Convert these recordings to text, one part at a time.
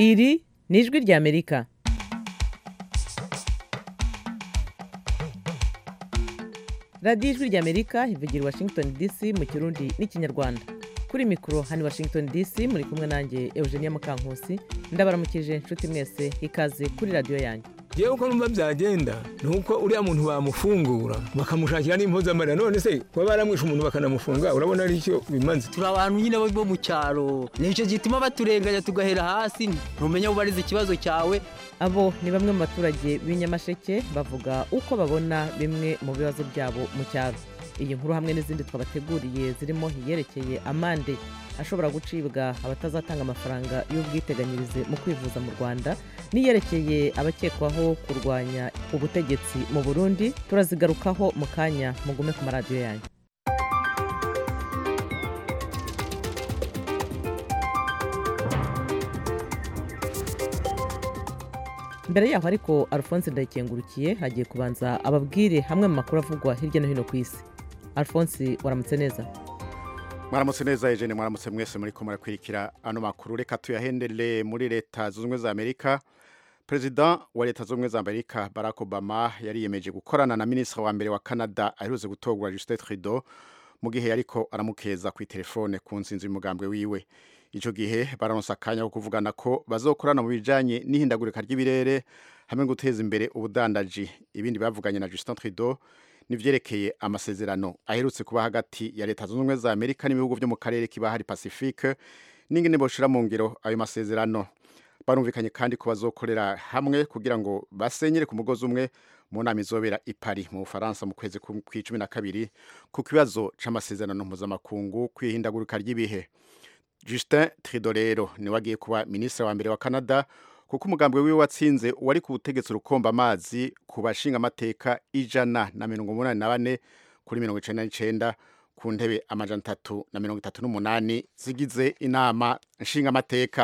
iri ni ijwi ry'amerika radiyo ijwi ry'amerika ivugira i washington dc mu kirundi n'ikinyarwanda kuri mikoro hano i washington dc muri kumwe nanjye eugenia mukankusi ndabaramukije inshuti mwese ikaze kuri radiyo yanyu yewe uko numva byagenda ni uko uriya muntu bamufungura bakamushakira n'impuzamarira none se kuba baramwishe umuntu bakanamufunga urabona ari cyo bimaze turi abantu nyine bo mu cyaro nicyo gituma baturenganya tugahera hasi ntumenya ubariza ikibazo cyawe abo ni bamwe mu baturage b'inyamasheke bavuga uko babona bimwe mu bibazo byabo mu cyaro iyi nkuru hamwe n'izindi twabateguriye zirimo iyerekeye amande ashobora gucibwa abatazatanga amafaranga y'ubwiteganyirize mu kwivuza mu rwanda n'iyerekeye abakekwaho kurwanya ubutegetsi mu burundi turazigarukaho mu kanya mugume ku maradiyo yanyu mbere yaho ariko alphonse ndayikengurukiye hagiye kubanza ababwire hamwe mu makuru avugwa hirya no hino ku isi alphonse waramutse neza mwaramutse neza Eugene mwaramutse mwese muri ko murakwirikira ano makuru reka tuyahendere muri leta zunze ubumwe za amerika perezida wa leta zunze ubumwe za amerika barack obama yariyemeje gukorana na minisitiri wa mbere wa canada aherutse gutorwa justin trudeau mu gihe yariko aramukeza ku telefone ku nsinzi y'umugambwe wiwe icyo gihe baranonsa akanya ko kuvugana ko bazokorana mu bijanye n'ihindagurika ry'ibirere hamwe no guteza imbere ubudandaji ibindi bavuganye na justin trudeau nivyerekeye amasezerano aherutse kuba hagati ya leta zunze ubumwe za amerika n'ibihugu vyo mu karere k'ibahari pacifique n'ingene boshira mu ngiro ayo masezerano barumvikanye kandi ko bazokorera hamwe kugira ngo basenyere ku mugozi umwe mu nama izobera i Paris mu Bufaransa mu kwezi kw'icumi na kabiri ku kibazo c'amasezerano mpuzamakungu kwihindagurika ry'ibihe Justin Trudeau rero niwe agiye kuba minisitiri wa mbere wa Canada kuko umugambwe wiwe watsinze wari ku butegetsi rukomba amazi ku bashinga amateka ijana na mirongo umunani na bane kuri mirongo icenda n'icenda ku ntebe amajana atatu na mirongo itatu n'umunani zigize inama nshinga amateka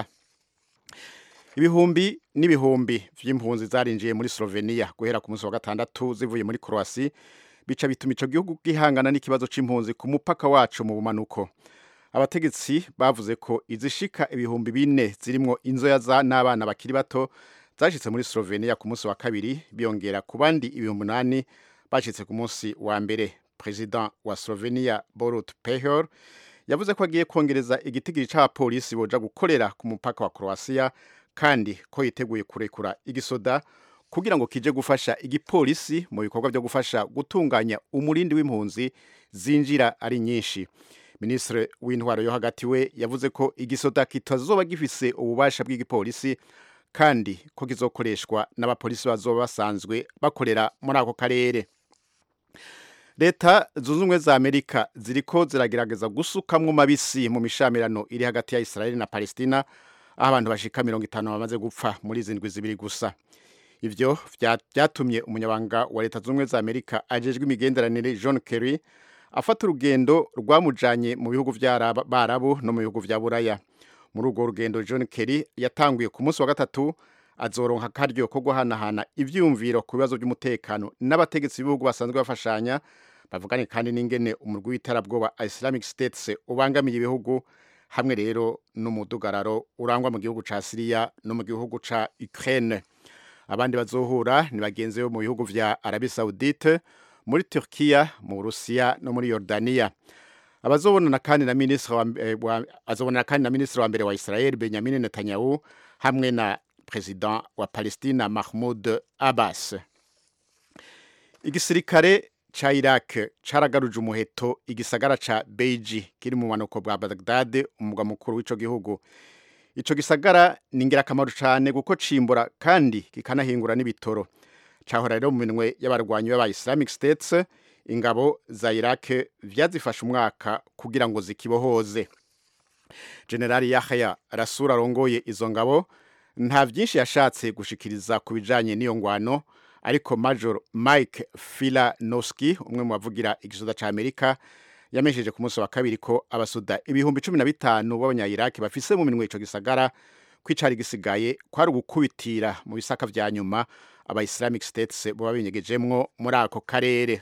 ibihumbi n'ibihumbi vy'impunzi zarinjiye muri Slovenia guhera ku munsi wa gatandatu zivuye muri Croatia bica bituma ico gihugu gihangana n'ikibazo c'impunzi ku mupaka wacu mu bumanuko abategetsi bavuze ko izishika ibihumbi bine zirimwo inzoya za n'abana bakiri bato zashitse muri Slovenia ku munsi wa kabiri biyongera ku bandi ibihumbi umunani bashitse ku munsi wa mbere president wa Slovenia Borut Pahor yavuze ko agiye kongereza igitigiri c'abapolisi boja gukorera ku mupaka wa Croatia kandi ko yiteguye kurekura igisoda kugira ngo kije gufasha igipolisi mu bikorwa byo gufasha gutunganya umurindi w'impunzi zinjira ari nyinshi minisitiri w'intwaro yo hagati we yavuze ko igisoda kitazoba gifise ububasha bw'igipolisi kandi ko kizokoreshwa n'abapolisi bazoba basanzwe bakorera muri ako karere leta zunze ubumwe za amerika ziriko ziragerageza gusukamwo mabisi mu mishamirano iri hagati ya israeli na palestina aho abantu bashika mirongo itanu bamaze gupfa muri zindwi zibiri gusa ivyo vyatumye umunyabanga wa leta zunze ubumwe za amerika ajejwe imigenderanire john kerry afata urugendo rwamujanye mu bihugu by'abarabu no mu bihugu vya buraya muri urwo rugendo john kerry yatanguye ku munsi wa gatatu azoronka akaryo ko guhanahana ivyiyumviro ku bibazo by'umutekano n'abategetsi b'ibihugu basanzwe bafashanya bavugane kandi n'ingene umurwi w'iterabwoba islamic states ubangamiye ibihugu hamwe rero n'umudugararo urangwa mu gihugu ca siriya no mu gihugu ca ukraine abandi bazohura ni bagenzi bo mu bihugu vya arabi saudite muri Turkiya mu Burusiya no muri Yordania abazobonana kandi na ministre wa, eh, wa azobonana kandi na ministre wa mbere wa Israel Benjamin Netanyahu hamwe na president wa Palestina Mahmoud Abbas igisirikare ca Iraq caragaruje umuheto igisagara ca Beiji kiri mu manuko bwa Baghdad umugwa mukuru w'ico gihugu ico gisagara ni ingirakamaro cane kuko cimbura kandi kikanahingura n'ibitoro cahora rero mu minwe y'abarwanyi b'aba Islamic States ingabo za Iraq vyazifashe umwaka kugira ngo zikibohoze General Yahya Rasura arongoye izo ngabo nta vyinshi yashatse gushikiriza ku bijanye n'iyo ngwano ariko Major Mike Filanowski umwe mu bavugira igisoda ca Amerika yamesheje ku munsi wa kabiri ko abasuda ibihumbi cumi na bitanu b'abanya-Iraq bafise mu minwe ico gisagara kwicari gisigaye kwari ugukubitira mu bisaka vya nyuma aba Islamic States boba binyegejemwo muri ako karere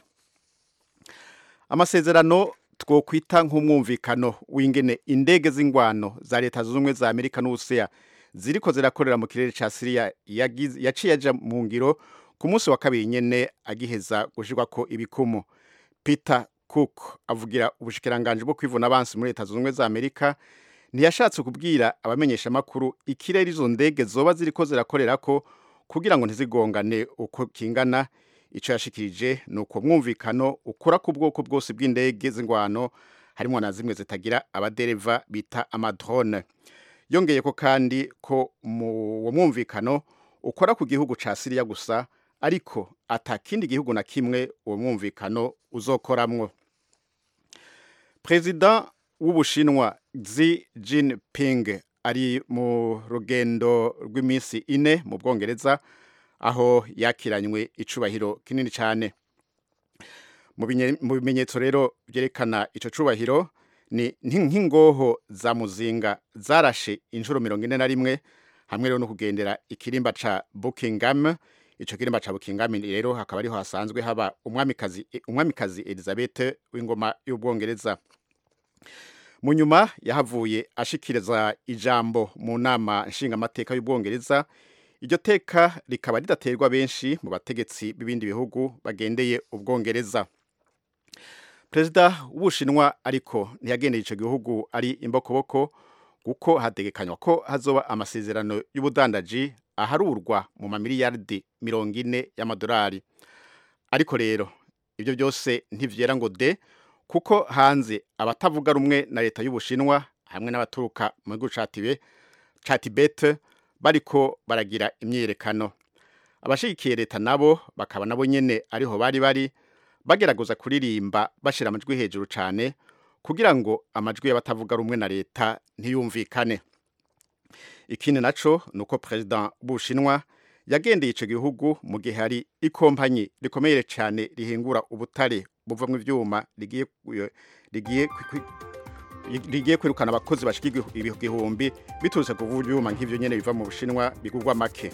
amasezerano twokwita nk'umwumvikano w'ingene indege z'ingwano za leta zunze ubumwe za Amerika n'Uburusiya ziriko zirakorera mu kirere ca Syria yagize- yaciye aja mu ngiro ku munsi wa kabiri nyene agiheza gushirwako ibikumu Peter Cook avugira ubushikiranganje bwo kwivuna abansi muri leta zunze ubumwe za Amerika ntiyashatse kubwira abamenyesha makuru ikirere izo ndege zoba ziriko zirakorerako kugira ngo ntizigongane uko kingana ico yashikirije ni uko mwumvikano ukora ku bwoko bwose bw'indege z'ingwano harimo na zimwe zitagira abadereva bita amadrone yongeye ko kandi ko mu uwo mwumvikano ukora ku gihugu ca Syria gusa ariko ata kindi gihugu na kimwe uwo mwumvikano uzokoramwo Perezida w'Ubushinwa Xi Jinping ari mu rugendo rw'iminsi ine mu Bwongereza aho yakiranywe icubahiro kinini cyane mu binye- mu bimenyetso rero byerekana ico cubahiro ni nk- nk'ingoho za muzinga zarashe inshuro mirongo ine na rimwe hamwe rero no kugendera ikirimba ca Buckingham ico kirimba ca Buckingham rero hakaba ariho hasanzwe haba umwamikazi umwamikazi Elizabeth w'ingoma y'Ubwongereza mu nyuma yahavuye ashikiriza ijambo mu nama nshingamateka y'Ubwongereza iryo teka rikaba ridaterwa benshi mu bategetsi b'ibindi bihugu bagendeye Ubwongereza Perezida w'Ubushinwa ariko ntiyagendeye ico gihugu ari imbokoboko kuko hategekanywa ko hazoba amasezerano y'ubudandaji aharurwa mu mamiliyaridi mirongo ine y'amadolari ariko rero ibyo byose ntivyera ngo de kuko hanze abatavuga rumwe na leta y'Ubushinwa hamwe n'abaturuka mu gihugu ca Tibe- ca Tibet bariko baragira imyiyerekano abashigikiye leta nabo bakaba nabo nyene ariho bari bari bagerageza kuririmba bashira amajwi hejuru cane kugira ngo amajwi y'abatavuga rumwe na leta ntiyumvikane ikindi naco nuko president w'Ubushinwa yagendeye ico gihugu mu gihe hari ikompanyi rikomeye cyane rihingura ubutare buvamwo ivyuma rigiye rigiye kwi- kwi- rigiye kwirukana abakozi bashika igihu- igihumbi biturutse ku vyuma nk'ivyo nyene biva mu Bushinwa bigurwa make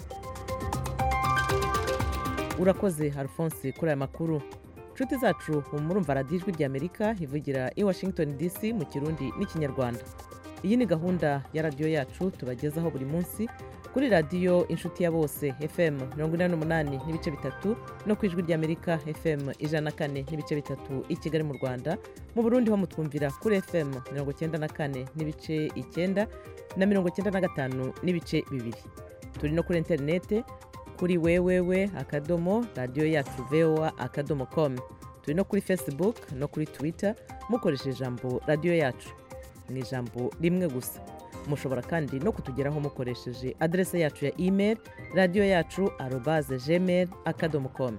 urakoze alphonse kuri aya makuru inshuti zacu murumva radiyo ijwi ry'amerika ivugira i washington dc mu kirundi n'ikinyarwanda iyi ni gahunda ya radiyo yacu tubagezaho buri munsi kuri radiyo inshuti ya bose fm mirongo inani n'umunani n'ibice bitatu no ku ijwi ry'amerika fm ijana na kane n'ibice bitatu i kigali mu rwanda mu burundi ho mutwumvira kuri fm mirongo icyenda na kane n'ibice icyenda na mirongo icyenda na gatanu n'ibice bibiri turi no kuri interinete kuri wewewe akadomo radiyo yacu voa akadomo com turi no kuri facebook no kuri twitter mukoresheje ijambo radiyo yacu ni ijambo rimwe gusa mushobora kandi no kutugeraho mukoresheje adrese yacu ya email radiyo yacu arobaze gmail akadomo com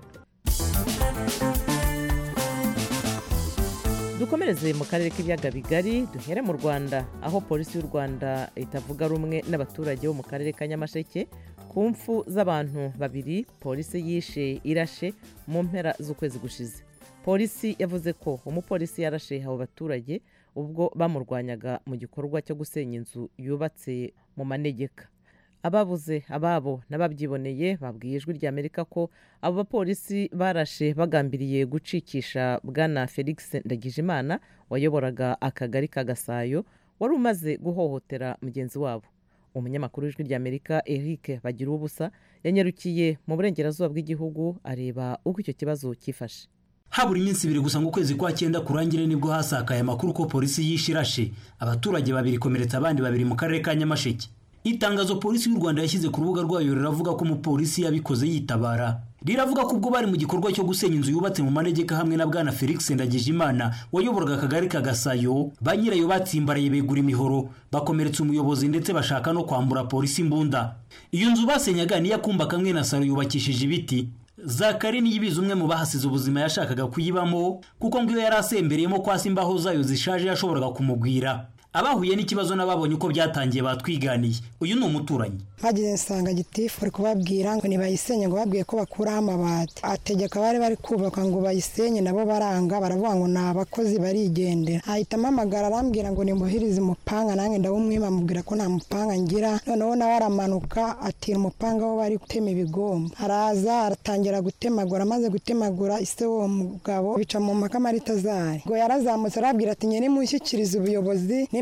dukomereze mu karere k'ibiyaga bigari duhere mu rwanda aho polisi y'u rwanda itavuga rumwe n'abaturage bo mu karere ka nyamasheke ku mfu z'abantu babiri polisi yishe irashe mu mpera z'ukwezi gushize polisi yavuze ko umupolisi yarashe abo baturage ubwo bamurwanyaga mu gikorwa cyo gusenya inzu yubatse mu manegeka ababuze ababo n'ababyiboneye babwiye ijwi rya amerika ko abo bapolisi barashe bagambiriye gucikisha bwana felix ndagijimana wayoboraga akagari ka gasayo wari umaze guhohotera mugenzi wabo umunyamakuru w'ijwi rya amerika eric bagira ubusa yanyarukiye mu burengerazuba bw'igihugu areba uko icyo kibazo cyifashe habura iminsi ibiri gusa ngo ukwezi kwa cyenda kurangire nibwo hasakaye amakuru ko polisi yishe irashe abaturage babiri ikomeretsa abandi babiri mu karere ka nyamasheke itangazo polisi y'u rwanda yashyize ku rubuga rwayo riravuga ko umupolisi yabikoze yitabara riravuga ko ubwo bari mu gikorwa cyo gusenya inzu yubatse mu manegeka hamwe na bwana felix ndagijimana wayoboraga akagari ka gasayo ba nyirayo batsimbaraye begura imihoro bakomeretsa umuyobozi ndetse bashaka no kwambura polisi imbunda iyo nzu basenyaga niyo akumba kamwe na saro yubakishije ibiti zakari niyibizi umwe mu bahasize ubuzima yashakaga kuyibamo kuko ngo iyo yari asembereyemo kwasi imbaho zayo zishaje yashoboraga kumugwira abahuye n'ikibazo n'ababonye uko byatangiye batwiganiye uyu ni umuturanyi bageze nsanga gitifu ari kubabwira ngo nibayisenye ngo babwiye ko bakuraho amabati ategeka bari bari kubaka ngo bayisenye nabo baranga baravuga ngo ni abakozi barigendera ahita ampamagara arambwira ngo nimuhirize umupanga nanjye ndawumwima amubwira ko nta mupanga ngira noneho nawe aramanuka atira umupanga wo bari gutema ibigomba araza aratangira gutemagura amaze gutemagura ise w'uwo mugabo bica mu mpaka maritazari ngo yarazamutse arabwira ati nyine mushyikirize ubuyobozi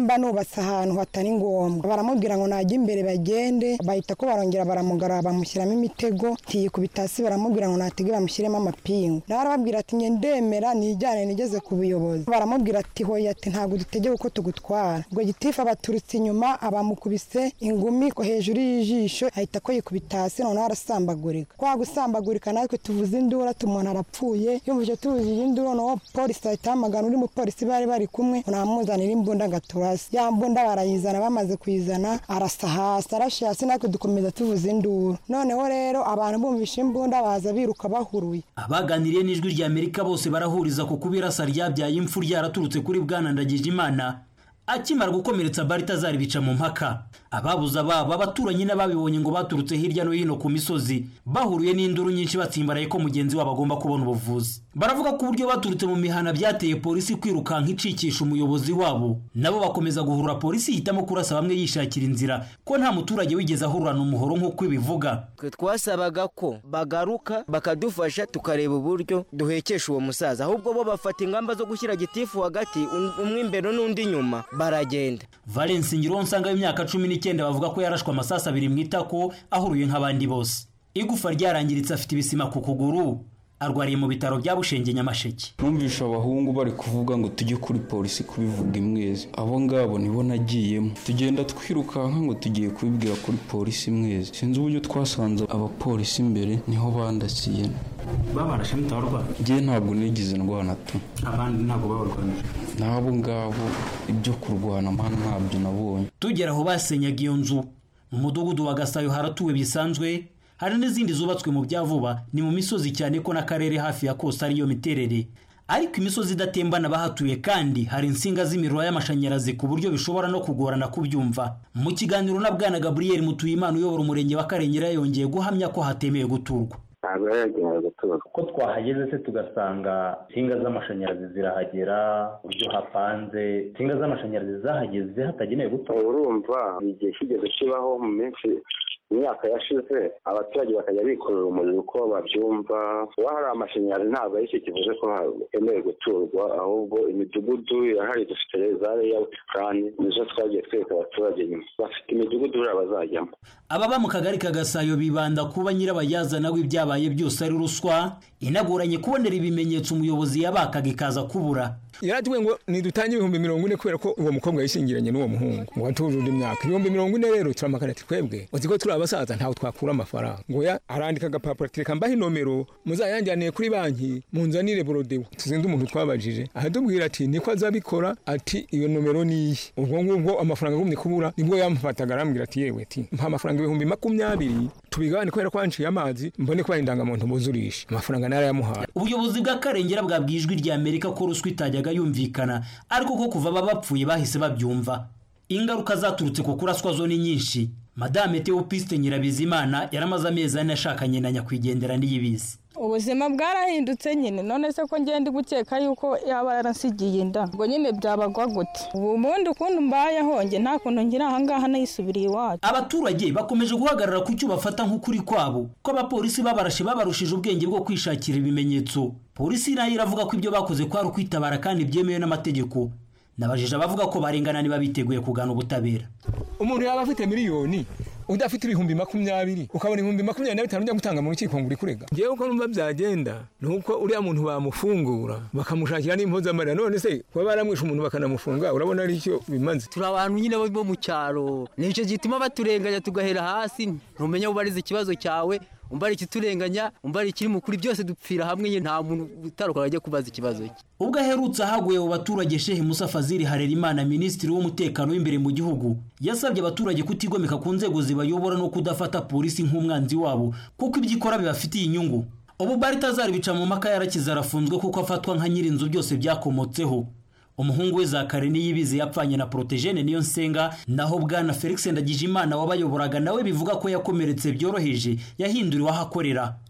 nimba nubatse ahantu hatari ngombwa baramubwira ngo najya imbere bagende bahita ko barongera baramugarura bamushyiramo imitego ntiyikubita hasi baramubwira ngo natege bamushyiremo amapingu nawe arababwira ati njye ndemera nijyane nigeze ku buyobozi baramubwira ati hoya ati ntabwo dutegeka uko tugutwara ubwo gitifu abaturutse inyuma abamukubise ingumi ko hejuru y'ijisho ahita ko yikubita hasi noneho arasambagurika kwa gusambagurika natwe tuvuze induru ati umuntu arapfuye yumvise tuvuzije induru noneho polisi ahita ahamagara undi mupolisi bari bari kumwe namuzanira imbunda agaturasi ya mbunda barayizana bamaze kuyizana arasa hasi arashe hasi natwe dukomeza tuvuza induru noneho rero abantu bumvishe imbunda baza biruka bahuruye abaganiriye n'ijwi rya amerika bose barahuriza ku kuba irasa ryabyaye impfu ryaraturutse kuri bwana ndagijimana akimara gukomeretsa baritazari bica mu mpaka ababuze ababo abaturanyi n'ababibonye ngo baturutse hirya no hino ku misozi bahuruye n'induru nyinshi batsimbaraye ko mugenzi wabo agomba kubona ubuvuzi baravuga ko uburyo baturutse mu mihana byateye polisi kwirukanka icikisha umuyobozi wabo nabo bakomeza guhurura polisi ihitamo kurasa bamwe yishakira inzira ko nta muturage wigeze ahururana umuhoro nk'uko ibivuga twe twasabaga ko bagaruka bakadufasha tukareba uburyo duhekesha uwo musaza ahubwo bo bafata ingamba zo gushyira gitifu hagati umwe imbere n'undi inyuma baragenda valence ngironsa w'imyaka cumi n'icyenda bavuga ko yarashwe amasasu abiri mu itako ahuruye nk'abandi bose igufa ryarangiritse afite ibisima ku kuguru arwariye mu bitaro bya bushenge nyamasheke numvisha abahungu bari kuvuga ngo tujye kuri polisi kubivuga imwezi abo ngabo nibo nagiyemo tugenda twirukanka ngo tugiye kubibwira kuri polisi imwezi sinzi uburyo twasanze abapolisi imbere niho bandasiye babarashe mutabarwa ngewe ntabwo nigize ndwana tu abandi ntabwo babarwanije n'abo ngabo ibyo kurwana mpano ntabyo nabonye tugera aho basenyaga iyo nzu mu mudugudu wa gasayo haratuwe bisanzwe hari n'izindi zubatswe mu bya vuba ni mu misozi cyane ko n'akarere hafi ya kose ariyo miterere ariko imisozi idatembana bahatuye kandi hari insinga z'imiriro y'amashanyarazi ku buryo bishobora no kugorana kubyumva mu kiganiro na bwana gaburiyeri mutuyimana uyobora umurenge wa karengera yongeye guhamya ko hatemewe guturwa ntabwo yari yagenewe guturwa ko twahageze se tugasanga insinga z'amashanyarazi zirahagera uburyo hapanze insinga z'amashanyarazi zahageze hatagenewe guturwa urumva igihe kigeze kibaho mu minsi imyaka yashize abaturage bakajya bikorera umuriro uko babyumva kuba hari amashanyarazi ntabwo ari cyo kivuze ko hemewe guturwa ahubwo imidugudu irahari dufite za leyawuti purani nizo twagiye twereka abaturage nyuma bafite imidugudu buriya bazajyamo ababa mu kagari ka gasayo bibanda kuba nyirabayazana w'ibyabaye byose ari ruswa inagoranye kubonera ibimenyetso umuyobozi yabakaga ikaza kubura yaratubwiye ngo nidutange ibihumbi mirongo ine kubera ko uwo mukobwa yishingiranye n'uwo muhungu ngo watujuje imyaka ibihumbi mirongo ine rero turamakana ati twebwe uzi ko turi abasaza ntawe twakura amafaranga ngo ya arandika agapapuro ati reka mbahe inomero muzayanjyaniye kuri banki munzanire borodewo tuzinde umuntu twabajije ahatubwira ati niko azabikora ati iyo nomero ni iye ubwo ngubwo amafaranga agumye kubura nibwo yamufataga arambwira ati yewe ati mpa amafaranga ibihumbi makumyabiri tubigabane kubera ko wanciye amazi mbone ko ari indangamuntu buzurisha amafaranga narayamuhaye ubuyobozi bw'akarengera bwabwiye ijwi rya amerika ko ruswa itajyaga yumvikana ariko ko kuva aba bapfuye bahise babyumva ingaruka zaturutse ku kuraswa zo ni nyinshi madame teopiste nyirabizimana yaramaze amezi ane ashakanye na nyakwigendera n'iyibizi ubuzima bwarahindutse nyine none se ko ngenda gukeka yuko yaba yaransigiye inda ubwo nyine byabagwa gute ubu bundi ukuntu mbayeho njye nta kuntu ngira ahangaha nayisubiriye iwacu abaturage bakomeje guhagarara ku cyo bafata nk'ukuri kwabo ko abapolisi babarashe babarushije ubwenge bwo kwishakira ibimenyetso polisi nayo iravuga ko ibyo bakoze kwari ukwitabara kandi byemewe n'amategeko nabajije abavuga ko barengana niba biteguye kugana ubutabera umuntu yaba afite miliyoni udafite ibihumbi makumyabiri ukabona ibihumbi makumyabiri na bitanu ujya gutanga mu rukiko ngo uri kurega ngewe uko numva byagenda ni uko uriya muntu bamufungura bakamushakira n'impozamarira none se kuba baramwishe umuntu bakanamufunga urabona ari cyo bimaze turi abantu nyine bo mu cyaro nicyo gituma baturenganya tugahera hasi ntumenya ubariza ikibazo cyawe umbara ikiturenganya umbara ikiri mukuri byose dupfira hamwe nyine nta muntu utaruka ajya kubaza ikibazo cye ubwo aherutse ahaguye mu baturage shehe musa fazili harerimana minisitiri w'umutekano w'imbere mu gihugu yasabye abaturage kutigomeka ku nzego zibayobora no kudafata polisi nk'umwanzi wabo kuko ibyo ikora bibafitiye inyungu ubu baritazari bica mu maka yarakize arafunzwe kuko afatwa nka nyir'inzu byose byakomotseho umuhungu we zakare niyibizi yapfanye na protejene niyo nsenga naho bwana felix ndagijimana wabayoboraga nawe bivuga ko yakomeretse byoroheje yahinduriwe aho akorera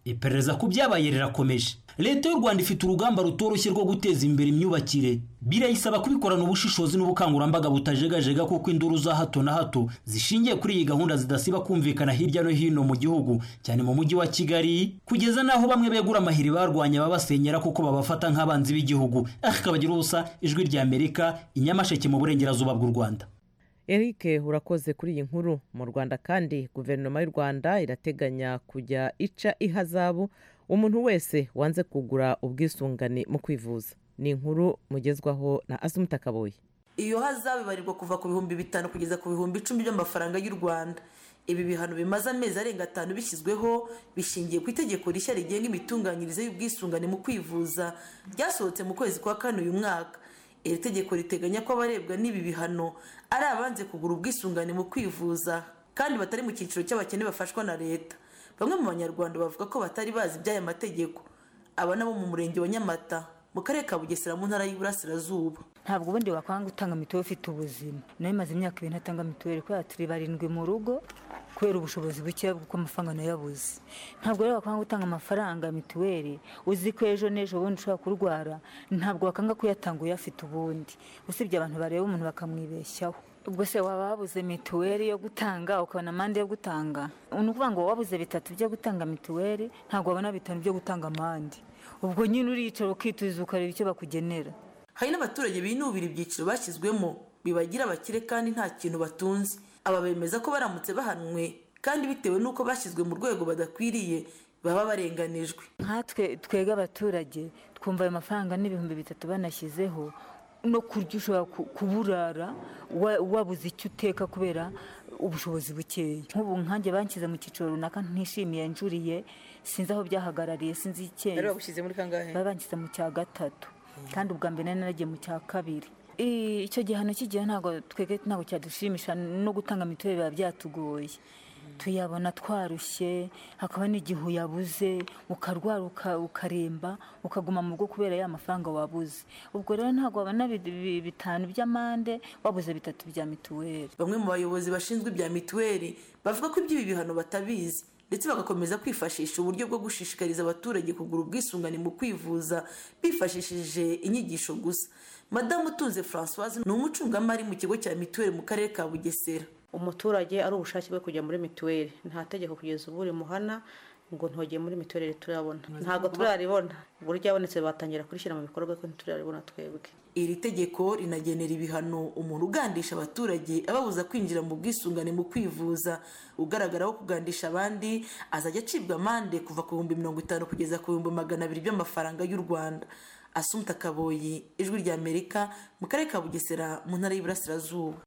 iperereza ku byabaye rirakomeje leta y'u rwanda ifite urugamba rutoroshye rwo guteza imbere imyubakire birayisaba kubikorana ubushishozi n'ubukangurambaga butajegajega kuko induru za hato na hato zishingiye kuri iyi gahunda zidasiba kumvikana hirya no hino mu gihugu cyane mu mujyi wa kigali kugeza n'aho bamwe begura amahiri barwanya babasenyera kuko babafata nk'abanzi b'igihugu akabagira ubusa ijwi rya amerika inyamasheke mu burengerazuba bw'u rwanda eric urakoze kuri iyi nkuru mu rwanda kandi guverinoma y'u rwanda irateganya kujya ica ihazabu umuntu wese wanze kugura ubwisungane mu kwivuza ni inkuru mugezwaho na asumuta kaboye iyo hazabu ibarirwa kuva ku bihumbi bitanu kugeza ku bihumbi icumi by'amafaranga y'u rwanda ibi bihano bimaze amezi arenga atanu bishyizweho bishingiye ku itegeko rishya rigenga imitunganyirize y'ubwisungane mu kwivuza ryasohotse mu kwezi kwa kane uyu mwaka iri tegeko riteganya ko abarebwa n'ibi bihano ari abanze kugura ubwisungane mu kwivuza kandi batari mu cyiciro cy'abakene bafashwa na leta bamwe mu banyarwanda bavuga ko batari bazi iby'aya mategeko aba nabo mu murenge wa nyamata mu karere ka bugesera mu ntara y'iburasirazuba ntabwo ubundi wakwanga gutanga mituweli ufite ubuzima nawe imaze imyaka ibiri ntatanga mituweli kubera turi barindwi mu rugo kubera ubushobozi buke kuko amafaranga nayabuze ntabwo rero wakwanga gutanga amafaranga ya mituweli uzi ko ejo n'ejo bundi ushobora kurwara ntabwo wakanga kuyatanga uyafite ubundi usibye abantu bareba umuntu bakamwibeshyaho ubwo se waba wabuze mituweli yo gutanga ukabona amande yo gutanga ni ukuvuga ngo wabuze bitatu byo gutanga mituweli ntabwo wabona bitanu byo gutanga amande ubwo nyine uricara ukituza ukareba icyo bakugenera hari n'abaturage binubira ibyiciro bashyizwemo bibagira abakire kandi nta kintu batunze aba bemeza ko baramutse bahanwe kandi bitewe n'uko bashyizwe mu rwego badakwiriye baba barenganijwe nkatwe twega abaturage twumva ayo mafaranga n'ibihumbi bitatu banashyizeho no kurya ushobora kuburara wabuze icyo uteka kubera ubushobozi bukeya nk'ubu nkanjye banshyize mu cyiciro runaka ntishimiye njuriye sinzi aho byahagarariye sinzi icyemezo bari bagushyize muri kangahe bari banshyize mu cya gatatu kandi ubwa mbere nari naragiye mu cya kabiri icyo gihano kigiye ntabwo twege ntabwo cyadushimisha no gutanga mituweli biba byatugoye tuyabona twarushye hakaba n'igihe uyabuze ukarwara ukaremba ukaguma mu rugo kubera ya mafaranga wabuze ubwo rero ntabwo wabona bitanu by'amande wabuze bitatu bya mituweli bamwe mu bayobozi bashinzwe ibya mituweli bavuga ko iby'ibi bihano batabizi ndetse bagakomeza kwifashisha uburyo bwo gushishikariza abaturage kugura ubwisungane mu kwivuza bifashishije inyigisho gusa madamu utunze francoise ni umucungamari mu kigo cya mituweli mu karere ka bugesera umuturage ari ubushake bwe kujya muri mituweli nta tegeko kugeza ubu rimuhana ngo ntogeye muri mituweli turabona ntabwo turaribona uburyo yabonetse batangira kurishyira mu bikorwa ko ntituraribona twebwe iri tegeko rinagenera ibihano umuntu ugandisha abaturage ababuza kwinjira mu bwisungane mu kwivuza ugaragaraho kugandisha abandi azajya acibwa amande kuva ku bihumbi mirongo itanu kugeza ku bihumbi magana abiri by'amafaranga y'u rwanda asumta kaboyi ijwi rya amerika mu karere ka bugesera mu ntara y'iburasirazuba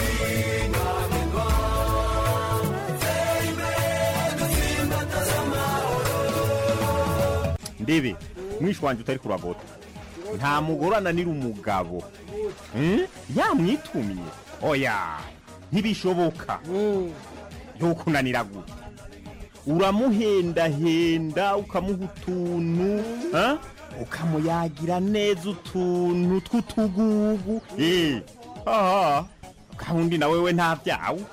ndebe mwishi wanjye utari kuragota nta mugore ananira umugabo yamwitumye oya ntibishoboka ntukunanira gutya uramuhendahenda ukamuha utuntu ukamuyagira neza utuntu tw'utugugu aha gahunda na wewe nta byawe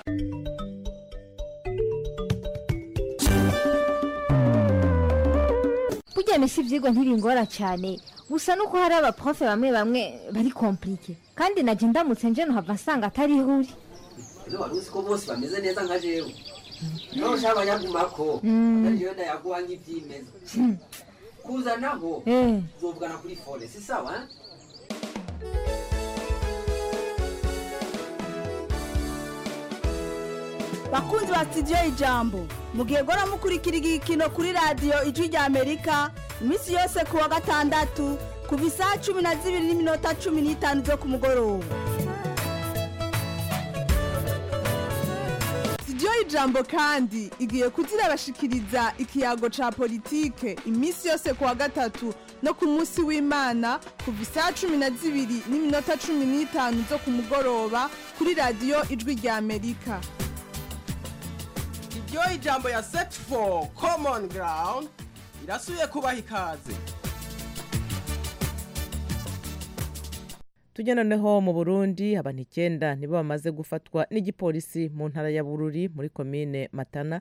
burya misi ibyigwa ntibingora cyane gusa nuko hari abaprofe bamwe bamwe bari komplike kandi najya ndamutse nje nuhava nsanga atari ihuri wari uzi ko bose bameze neza nka jewe nawe ushaka abanyagumako ariyo ndayaguha nk'ibyimeza kuzanaho uzovugana kuri fone si sawa bakunzi ba sitidiyo ijambo mugihe gora mukurikira igikino kuri radiyo ijwi rya amerika iminsi yose ku wa gatandatu kuva isaha cumi na zibiri n'iminota cumi n'itanu zo ku mugoroba sitidiyo ijambo kandi igiye kuzirabashikiriza ikiyago ca politike iminsi yose ku wa gatatu no ku munsi w'imana kuva isaha cumi na zibiri n'iminota cumi n'itanu zo ku mugoroba kuri radiyo ijwi rya amerika iryo ijambo ya set for common ground irasubiye kubaha ikaze tujya noneho mu burundi abantu icyenda nibo bamaze gufatwa n'igipolisi mu ntara ya bururi muri komine matana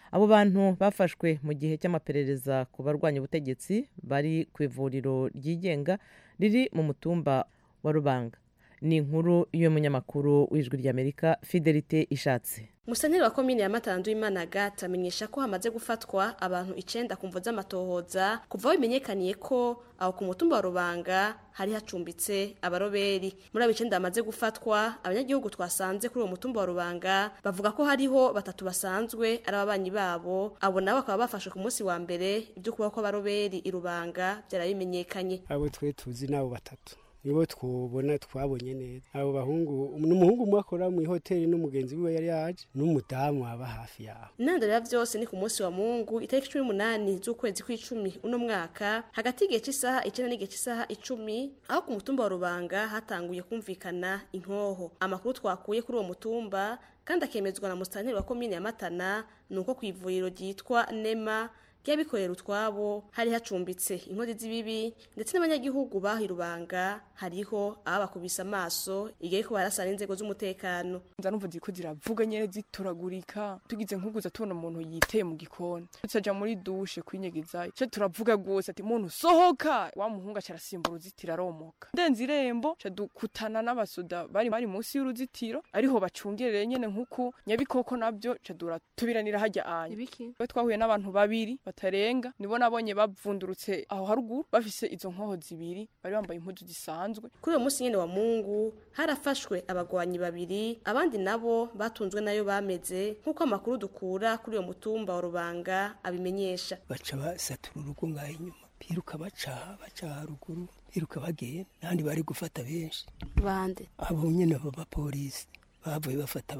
abo bantu bafashwe mu gihe cy'amaperereza ku barwanya ubutegetsi bari ku ivuriro ryigenga riri mu mutumba wa rubanga ni inkuru y'umunyamakuru w'ijwi ry'amerika fidelite ishatse Musaneri wa komine ya Matandu Imana Gata amenyesha ko hamaze gufatwa abantu icenda ku mvo z'amatohoza kuva aho bimenyekaniye ko aho ku mutumba wa Rubanga hari hacumbitse abaroberi muri abo icenda bamaze gufatwa abanyagihugu twasanze kuri uwo mutumba wa Rubanga bavuga ko hariho batatu basanzwe ari ababanyi babo abo nabo bakaba bafashwe ku munsi wa mbere ibyo kuba ko abaroberi i Rubanga byarabimenyekanye abo twe tuzi nabo batatu nibo twubona twabonye neza abo bahungu n'umuhungu umwe akora mu ihoteli n'umugenzi wiwe yari yaje n'umudamu aba hafi yaho intandaro ya byose ni ku munsi wa mungu itariki cumi n'umunani z'ukwezi kw'icumi uno mwaka hagati y'igihe cy'isaha icyenda n'igihe cy'isaha icumi aho ku mutumba wa rubanga hatanguye kumvikana inkoho amakuru twakuye kuri uwo mutumba kandi akemezwa na musitanteri wa komine ya matana ni uko ku ivuriro ryitwa nema ry'abikorera utwabo hari hacumbitse inkozi z'ibibi ndetse n'abanyagihugu bahi rubanga hariho abakubise amaso igihe ko barasana inzego z'umutekano nza numva ziko ziravuga nyene zituragurika tugize nk'uguza tubona umuntu yiteye mu gikoni tucaja muri dushe kwinyegezayo ce turavuga rwose ati muntu sohoka wa muhungu aca arasimbura uruzitiro aromoka ndenze irembo ca dukutana n'abasoda bari bari munsi y'uruzitiro ariho bacungereye nyene nk'uku nyabikoko navyo ca duratubiranira harya anya we twahuye n'abantu babiri batarenga nibo nabonye bavundurutse aho haruguru bafise izo nkoho zibiri bari bambaye impuzu zisanzwe kuri uwo munsi nyene wa mungu harafashwe abagwanyi babiri abandi nabo batunzwe nayo bameze nk'uko amakuru dukura kuri uwo mutumba wa rubanga abimenyesha baca basatura urugo ngaho inyuma biruka baca baca haruguru biruka bagenda n'abandi bari gufata benshi bande abo nyene abo bapolisi bavuye bafata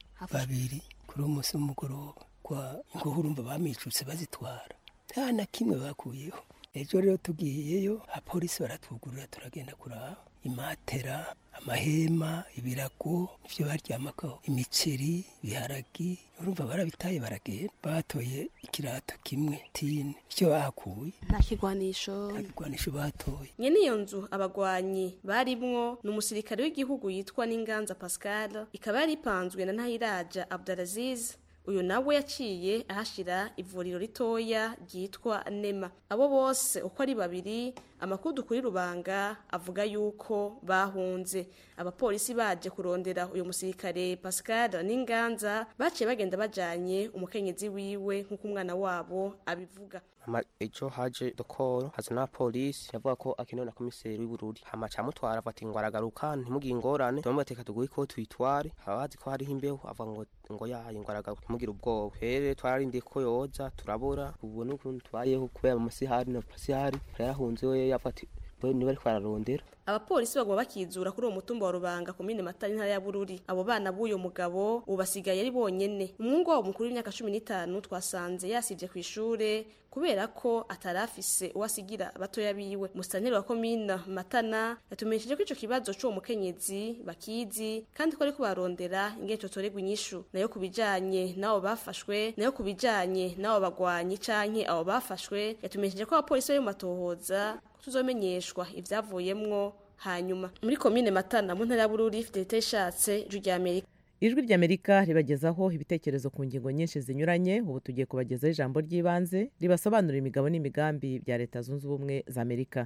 babiri kuri uwo munsi w'umugoroba kwa ingoho urumva bamicutse bazitwara nta na kimwe bakuyeho ejo rero tugiyeyo abapolisi baratwugurura turagenda kuraba imatera amahema ibirago ivyo baryamakaho imiceri ibiharagi urumva barabitaye baragenda batoye ikirato kimwe tine icyo bahakuye nta kigwanisho nta kigwanisho batoye nyene iyo nzu abagwanyi barimwo ni umusirikare w'igihugu yitwa n'inganza pascal ikaba yari ipanzwe na ntahiraja abdulaziz uyu nawe yaciye ahashira ivuriro ritoya ryitwa nema abo bose uko ari babiri amakuru dukuri rubanga avuga yuko bahunze abapolisi baje kurondera uyu musirikare pascal n'inganza baciye bagenda bajanye umukenyezi wiwe nk'uko umwana wabo abivuga hama ejo haje dokoro haza na polisi yavuga ko akenewe na komiseri w'ubururi hama camutwara avuga ati ngo aragaruka ntimugire ingorane turamubwira ati tuguhe ko tuyitware haba bazi ko hariho imbeho avuga ngo ngo yaye ngo aragaruka ntimugire ubwoba rero twararindiye ko yoza turabura ubu n'ukuntu tubayeho kubera amasihari na pasihari yarahunze we yavuga ati niba ariko ararondera abapolisi baguma bakizura kuri uwo mutumba wa rubanga komine matari ntara ya bururi abo bana b'uyo mugabo ubu basigaye ari bonyene umuhungu wabo mukuru w'imyaka cumi n'itanu twasanze yasivye ku ishure kubera ko atari afise uwo asigira batoya biwe musitanteri wa komine matana yatumenyesheje ko ico kibazo c'uwo mukenyezi bakizi kandi ko ariko barondera ingene cotorerwa inyishu nayo ku bijanye n'abo bafashwe nayo ku bijanye n'abo bagwanyi canke abo bafashwe yatumenyesheje ko abapolisi bari mu matohoza tuzomenyeshwa ivyavuyemwo hanyuma muri komine matana mu ntara ya bururi fidelite ishatse ijwi rya amerika ijwi ry'amerika ribagezaho ibitekerezo ku ngingo nyinshi zinyuranye ubu tugiye kubagezaho ijambo ry'ibanze ribasobanurira imigabo n'imigambi bya leta zunze ubumwe za amerika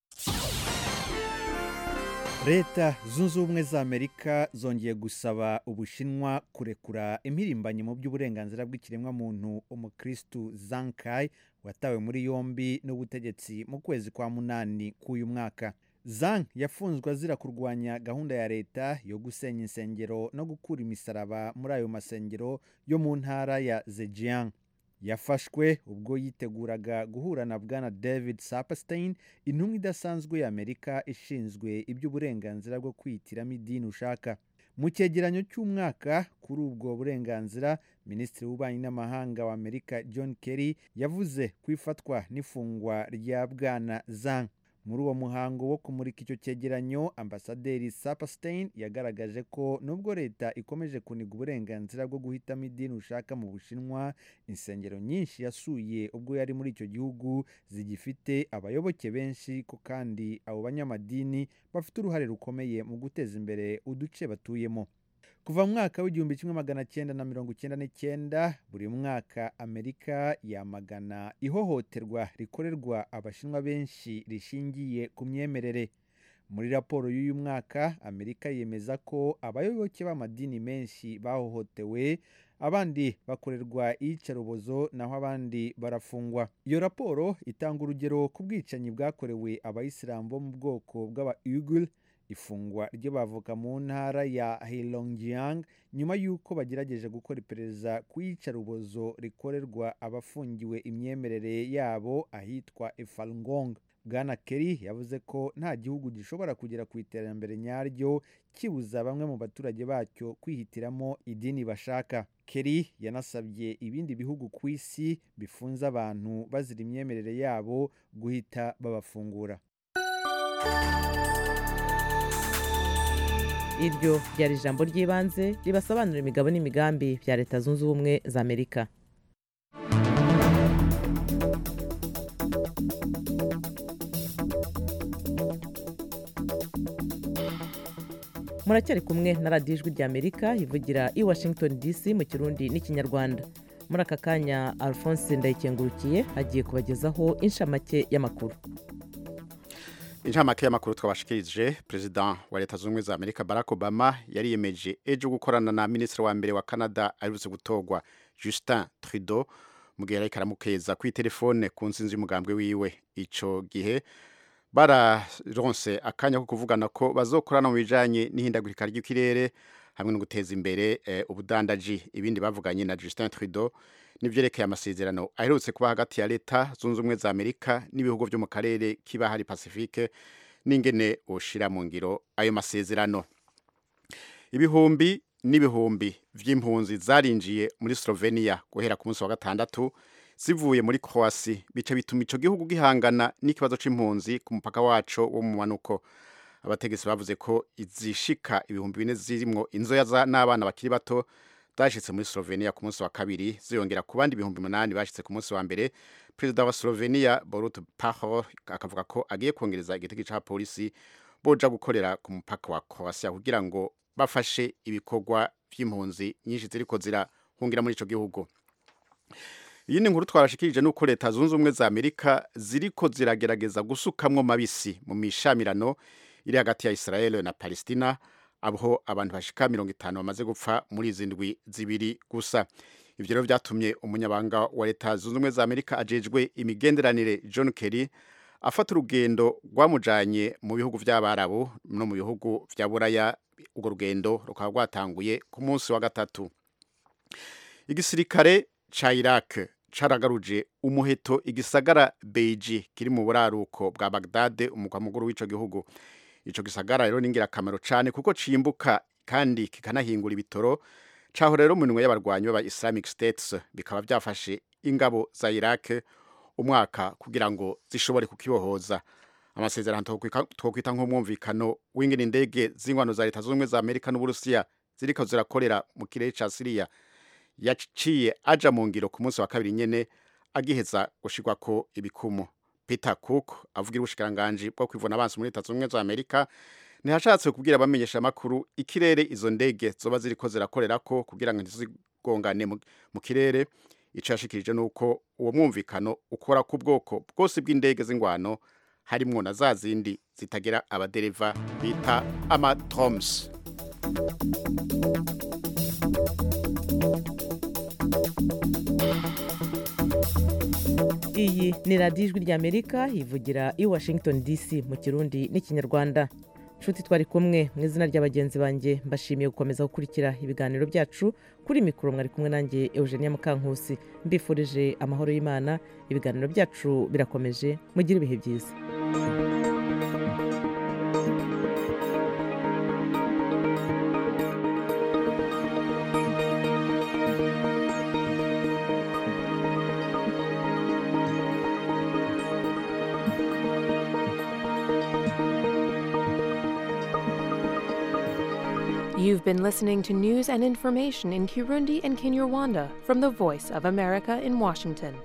leta zunze ubumwe za amerika zongeye gusaba ubushinwa kurekura impirimbanyi mu by'uburenganzira bw'ikiremwamuntu umukristu zankai watawe muri yombi n'ubutegetsi mu kwezi kwa munani k'uyu mwaka zang yafunzwe azira kurwanya gahunda ya leta yo gusenya insengero no gukura imisaraba muri ayo masengero yo mu ntara ya zhejiang yafashwe ubwo yiteguraga guhura na bwana david saperstein intumwa idasanzwe y'amerika ishinzwe iby'uburenganzira bwo kwihitiramo idini ushaka mu cyegeranyo cy'umwaka kuri ubwo burenganzira minisitiri w'ububanyi n'amahanga wa amerika john kerry yavuze ku ifatwa n'ifungwa rya bwana zang muri uwo muhango wo kumurika icyo cyegeranyo ambasaderi saperstein yagaragaje ko nubwo leta ikomeje kuniga uburenganzira bwo guhitamo idini ushaka mu bushinwa insengero nyinshi yasuye ubwo yari muri icyo gihugu zigifite abayoboke benshi ko kandi abo banyamadini bafite uruhare rukomeye mu guteza imbere uduce batuyemo kuva mu mwaka w'igihumbi kimwe magana cyenda na mirongo icyenda n'icyenda buri mwaka amerika yamagana ihohoterwa rikorerwa abashinwa benshi rishingiye ku myemerere muri raporo y'uyu mwaka amerika yemeza ko abayoboke b'amadini menshi bahohotewe abandi bakorerwa iyicarubozo naho abandi barafungwa iyo raporo itanga urugero ku bwicanyi bwakorewe abayisilamu bo mu bwoko bw'aba uigul ifungwa ry'abavoka mu ntara ya heilongjiang nyuma y'uko bagerageje gukora iperereza ku iyicarubozo rikorerwa abafungiwe imyemerere yabo ahitwa efalngong bwana kerry yavuze ko nta gihugu gishobora kugera ku iterambere nyaryo kibuza bamwe mu baturage bacyo kwihitiramo idini bashaka kerry yanasabye ibindi bihugu ku isi bifunze abantu bazira imyemerere yabo guhita babafungura iryo ryari ijambo ry'ibanze ribasobanurira imigabo n'imigambi bya leta zunze ubumwe za amerika muracyari kumwe na radiyo ijwi rya amerika ivugira i washington dc mu kirundi n'ikinyarwanda muri aka kanya alphonse ndayikengurukiye agiye kubagezaho inshamake y'amakuru inshamake y'amakuru twabashikirije perezida wa leta zunze ubumwe za amerika barack obama yariyemeje ejo gukorana na minisitiri wa mbere wa canada aherutse gutorwa justin trudeau mu gihe yariko aramukeza kuri telefone ku nsinzi y'umugambwe wiwe ico gihe bararonse akanya ko kuvugana ko bazokorana mu bijanye n'ihindagurika ry'ikirere hamwe no guteza imbere eh, ubudandaji ibindi bavuganye na Justin Trudeau nivyerekeye amasezerano aherutse kuba hagati ya leta zunze ubumwe za Amerika n'ibihugu vyo mu karere kiba hari Pacifique n'ingene woshira mu ngiro ayo masezerano ibihumbi n'ibihumbi vy'impunzi zarinjiye muri Slovenia guhera ku munsi wa gatandatu zivuye muri Croatia bica bituma ico gihugu gihangana n'ikibazo c'impunzi ku mupaka waco wo mu manuko abategetsi bavuze ko izishika ibihumbi bine zirimwo inzoya n'abana bakiri bato zashitse muri Slovenia ku munsi wa kabiri ziyongera ku bandi ibihumbi umunani bashitse ku munsi wa mbere perezida wa Slovenia Borut Pahor akavuga ko agiye kongereza igitego ca polisi boja gukorera ku mupaka wa Croatia kugira ngo bafashe ibikorwa vy'impunzi nyinshi ziriko zirahungira muri ico gihugu iyindi nkuru twabashikirije nuko leta zunze ubumwe za amerika ziriko ziragerageza gusukamwo mabisi mu mishamirano iri hagati ya israel na palestina aho abantu bashika mirongo itanu bamaze gupfa muri izi ndwi zibiri gusa ivyo rero vyatumye umunyabanga wa leta zunze ubumwe za amerika ajejwe imigenderanire john kerry afata urugendo rwamujanye mu bihugu vy'abarabu no mu bihugu vya buraya urwo rugendo rukaba rwatanguye ku munsi wa gatatu igisirikare ca Iraq caragaruje umuheto igisagara Beiji kiri mu buraruko bwa Baghdad umugwa mukuru w'ico gihugu ico gisagara rero ningira kamero cane kuko cimbuka kandi kikanahingura ibitoro caho rero mu minwe y'abarwanyi b'aba Islamic States bikaba byafashe ingabo za Iraq umwaka kugira ngo zishobore kukibohoza amasezerano twokwita nk'umwumvikano w'ingene indege z'ingwano za leta z'ubumwe za Amerika n'Uburusiya ziriko zirakorera mu kirere ca Syria yaciye aja mu ngiro ku munsi wa kabiri nyene agiheza gushirwa ko ibikumu Peter Cook avugira ubushikiranganji bwo kwivuna abansi muri leta z'ubumwe za Amerika ntihashatse kubwira abamenyesha amakuru ikirere izo ndege zoba ziriko zirakorerako kugira ngo ntizigongane mu kirere ico yashikirije nuko uwo mwumvikano ukora ku bwoko bwose bw'indege z'ingwano harimwo na za zindi zitagira abadereva bita amatroms iyi ni radiyo ijwi ry'amerika ivugira i washington dc mu kirundi n'ikinyarwanda nshuti twari kumwe mu izina ry'abagenzi banjye mbashimiye gukomeza gukurikira ibiganiro byacu kuri mikoro mwari kumwe nanjye eugenia mukankusi mbifurije amahoro y'imana ibiganiro byacu birakomeje mugire ibihe byiza You've been listening to news and information in Kirundi and Kinyarwanda from the Voice of America in Washington.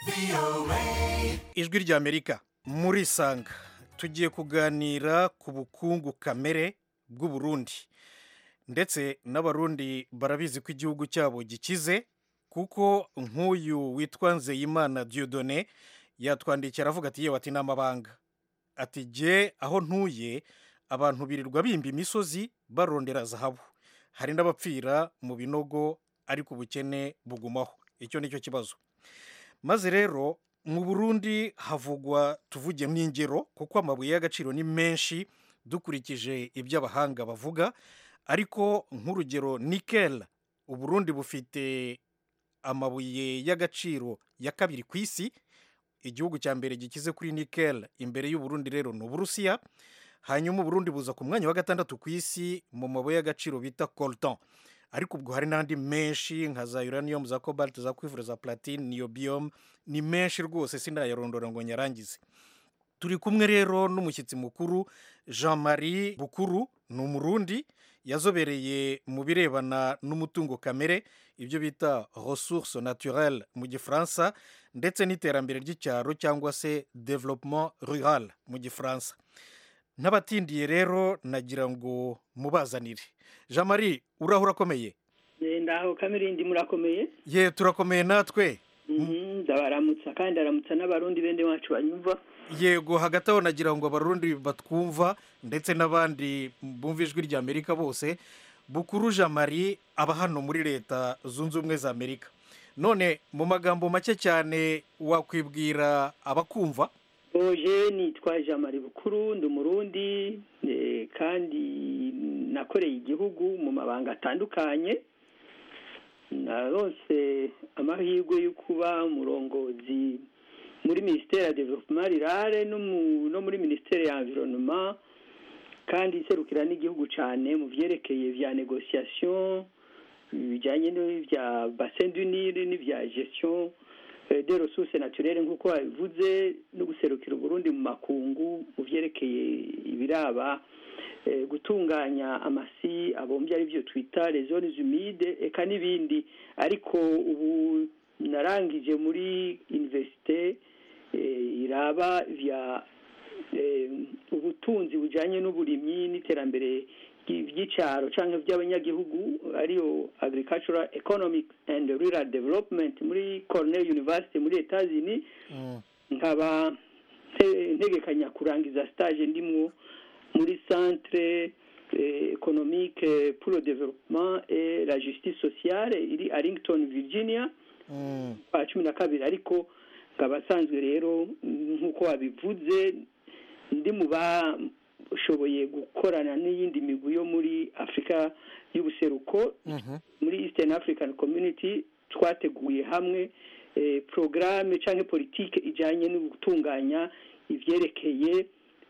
ijwi ry'amerika muri sanga tugiye kuganira ku bukungu kamere bw'uburundi ndetse n'abarundi barabizi ko igihugu cyabo gikize kuko nk'uyu witwa nzeyimana diodone yatwandikiye aravuga ati yewe ati n'amabanga ati jye aho ntuye abantu birirwa bimba imisozi barondera zahabu hari n'abapfira mu binogo ariko ubukene bugumaho icyo ni cyo kibazo maze rero mu burundi havugwa tuvuge nk'ingero kuko amabuye y'agaciro ni menshi dukurikije ibyo abahanga bavuga ariko nk'urugero nikel uburundi bufite amabuye y'agaciro ya kabiri ku isi igihugu cya mbere gikize kuri nikel imbere y'uburundi rero ni uburusiya hanyuma uburundi buza ku mwanya wa gatandatu ku isi mu mabuye y'agaciro bita coltan ariko ubwo hari n'andi menshi nka za uranium za cobalt za cuivre za platine niobium ni menshi rwose sinayarondora ngo nyarangize turi kumwe rero n'umushyitsi mukuru jean marie bukuru ni umurundi yazobereye mu birebana n'umutungo kamere ibyo bita ressource naturelle mu gifaransa ndetse n'iterambere ry'icyaro cyangwa se developement rural mu gifaransa n'abatindiye rero nagira ngo mubazanire jean marie uraho urakomeye ndaho kamirindi murakomeye ye turakomeye natwe ndabaramutsa kandi ndaramutsa n'abarundi bende wacu banyumva yego hagati aho nagira ngo abarundi batwumva ndetse n'abandi bumva ijwi rya amerika bose bukuru jean marie aba hano muri leta zunze ubumwe za amerika none mu magambo make cyane wakwibwira abakumva oje nitwa jean marie bukuru ndi umurundi kandi nakoreye igihugu mu mabanga atandukanye narose amahirwe yo kuba umurongozi muri minisiteri ya development rirare no muri minisiteri ya environnement kandi iserukira n'igihugu cyane mu byerekeye bya negociation bijyanye n'ibya bassin du Nil n'ibya gestion de ressources naturelles nk'uko babivuze no guserukira uburundi mu makungu mu byerekeye ibiraba gutunganya amasi abombye ari byo twita les zones humides eka n'ibindi ariko ubu narangije muri universite iraba vya ubutunzi bujyanye n'uburimyi n'iterambere ry'icyaro cyangwa by'abanyagihugu ariyo agricultural economic and rural development muri cornell university muri etazini nkaba ntegekanya kurangiza stage ndimwo muri centre économique pour le développement et la justice sociale iri arlington virginia kwa cumi na kabiri ariko nkaba asanzwe rero nk'uko wabivuze ndi mu bashoboye gukorana n'iyindi migwi yo muri afurika y'ubuseruko muri eastern african community twateguye hamwe porogaramu cyangwa politiki ijyanye no gutunganya ibyerekeye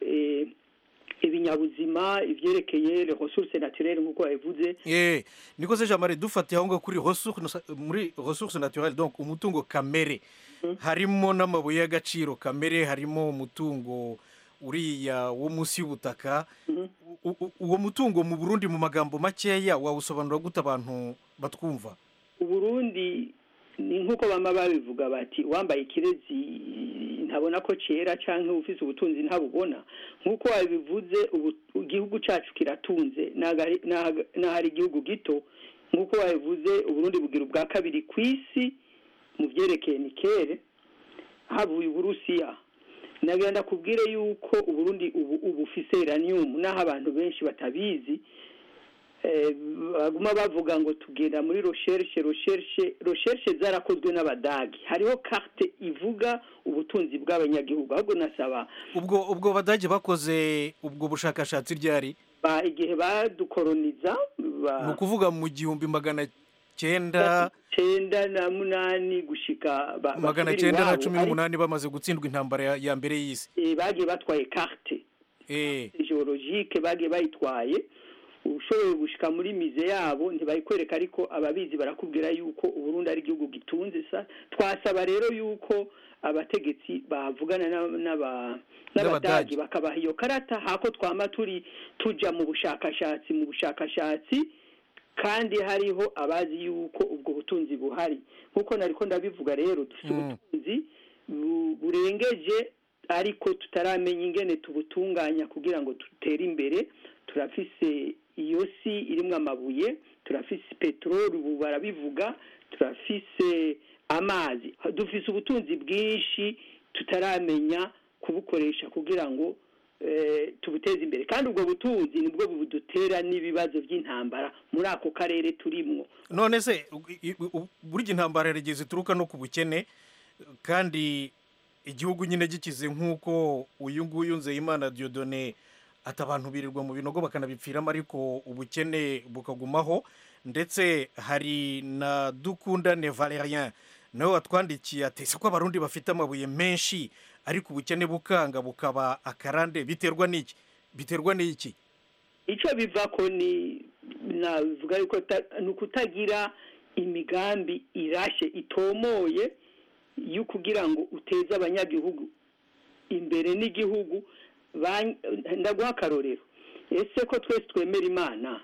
ibinyabuzima ibyerekeye ressources naturelles nk'uko babivuze eh niko se jamare dufatiye aho ngaho kuri muri ressources naturelles donc umutungo kamere harimo n'amabuye y'agaciro kamere harimo umutungo uriya wo munsi y'ubutaka uwo mutungo mu burundi mu magambo makeya wawusobanura gute abantu batwumva uburundi ni nk'uko bama babivuga bati wambaye ikirezi ntabona ko cyera cyangwa ufite ubutunzi ntabubona nk'uko wabivuze igihugu cyacu kiratunze n'ahari igihugu gito nk'uko wabivuze uburundi bugira ubwa kabiri ku isi mu byerekeye nikere havuye uburusiya nagenda kubwire yuko uburundi ubu ubu ufise uranium naho abantu benshi batabizi baguma bavuga ngo tugenda muri recherche recherche recherche zarakozwe n'abadagi hariho carte ivuga ubutunzi bw'abanyagihugu ahubwo nasaba ubwo ubwo badage bakoze ubwo bushakashatsi ryari ba igihe badukoroniza ni ukuvuga mu gihumbi magana cyenda cyenda na munani gushika magana cyenda na cumi n'umunani bamaze gutsindwa intambara ya mbere y'isi bagiye batwaye carte geologique bagiye bayitwaye ushoboye gushika muri mize yabo ntibayikwereka ariko ababizi barakubwira yuko uburundi ari igihugu gitunze sa twasaba rero yuko abategetsi bavugana n'abadagi bakabaha iyo karata hako twama turi tuja mu bushakashatsi mu bushakashatsi kandi hariho abazi yuko ubwo butunzi buhari nk'uko nariko ndabivuga rero dufite ubutunzi bu- burengeje ariko tutaramenya ingene tubutunganya kugira ngo dutere imbere turafise iyo si irimwo amabuye turafise peteroli ubu barabivuga turafise amazi dufise ubutunzi bwinshi tutaramenya kubukoresha kugira ngo eh, tubuteze imbere kandi ubwo butunzi nibwo budutera n'ibibazo by'intambara muri ako karere turimwo none se i- i- u- burya intambara yarigeze zituruka no ku bukene kandi igihugu nyine gikize nk'uko uyu nguyu nzeyimana diodone ati abantu birirwa mu binogo bakanabipfiramo ariko ubukene bukagumaho ndetse hari na dukundane valerien nawe watwandikiye ati ese ko abarundi bafite amabuye menshi ariko ubukene bukanga bukaba akarande biterwa n'iki biterwa n'iki icyo biva ko ni navuga yuko ta- ni ukutagira imigambi irashe itomoye yo kugira ngo uteze abanyagihugu imbere n'igihugu ba- ndaguha akarorero ese ko twese twemera imana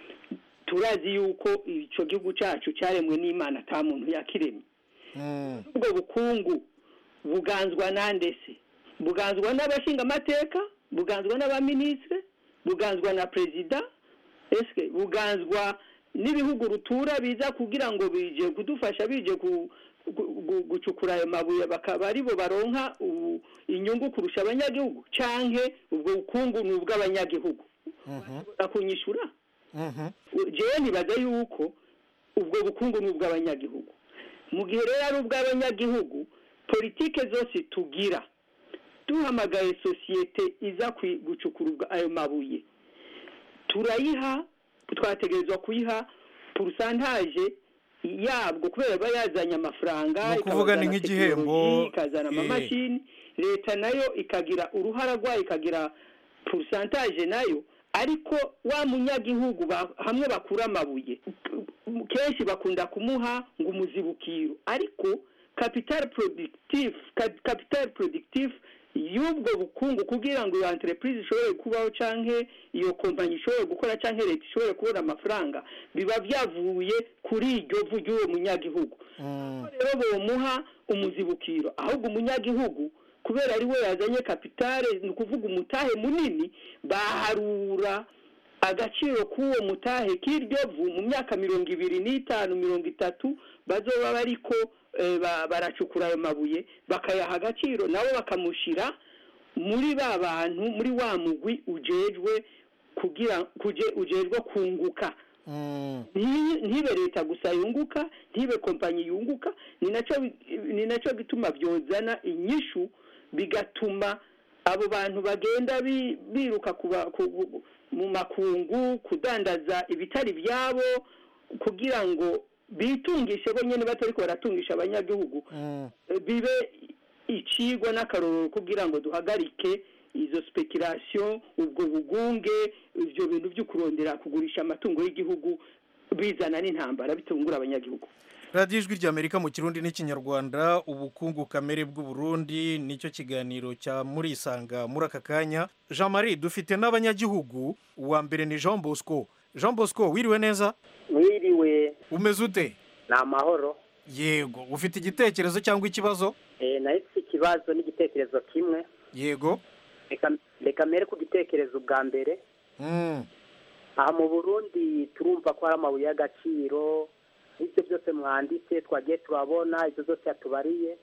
turazi yuko icyo gihugu cyacu cyaremwe n'imana ata muntu yakiremye ubwo bukungu buganzwa nande se buganzwa n'abashingamateka buganzwa n'abaminisitiri buganzwa na perezida ese buganzwa n'ibihugu rutura biza kugira ngo bije kudufasha bije ku- gu- gu- gucukura ayo mabuye bakaba aribo baronka u- inyungu kurusha abanyagihugu canke ubwo bukungu ni ubw'abanyagihugu akunyishura jewe nibaza yuko ubwo bukungu ni ubw'abanyagihugu mu gihe rero ari ubw'abanyagihugu politike zose tugira duhamagaye sosiyete iza kwi- gucukura ubwo- ayo mabuye turayiha twategerezwa kuyiha purusantaje yabwo kubera aba yazanye amafaranga Ni ukuvuga ni ikazana nk'igihembo, tekinoloji, ikazana eh. amamashini leta nayo ikagira uruhara rwayo ikagira purusantaje nayo ariko wa munyagihugu ba- hamwe bakura amabuye kenshi bakunda kumuha ngo umuzibukiro ariko capital productif cap- capital productif y'ubwo bukungu kugira ngo iyo entreprise ishobore kubaho canke iyo kompanyi ishobore gukora canke leta ishobore kubona amafaranga biba byavuye kuri iryo vu ry'uwo munyagihugu rero bomuha umuzibukiro ahubwo umunyagihugu kubera ari we yazanye kapitale ni ukuvuga umutahe munini baharura agaciro k'uwo mutahe k'iryo vu mu myaka mirongo ibiri n'itanu mirongo itatu bazoba bariko eh, ba- baracukura ayo mabuye bakayaha agaciro nabo bakamushyira muri ba bantu muri wa mugwi ujejwe kugira kuje ujejwe kunguka Nti- ntibe leta gusa yunguka ntibe kompanyi yunguka ni nacyo bi- ni nacyo gituma byozana inyishu bigatuma abo bantu bagenda bi- biruka kuba- ku- mu makungu kudandaza ibitari byabo kugira ngo bitungishe bo nyine batari ko baratungisha abanyagihugu Eh, bibe icigwa n'akarorero kugira ngo duhagarike izo speculation ubwo bugunge ibyo bintu byo kurondera kugurisha amatungo y'igihugu bizana n'intambara bitungura abanyagihugu radiyo ijwi ry'amerika mu kirundi n'ikinyarwanda ubukungu kamere bw'uburundi nicyo kiganiro cya murisanga muri aka kanya jean marie dufite n'abanyagihugu uwa mbere ni jean bosco jean bosco wiriwe neza mwiriwe umeze ute ni amahoro yego ufite igitekerezo cyangwa ikibazo Eh, nayo si ikibazo n'igitekerezo kimwe yego Reka- reka mbere ku gitekerezo bwa mbere Mm. aha mu burundi turumva ko hari amabuye y'agaciro ibyo byose mwanditse twagiye turabona ibyo byose yatubariye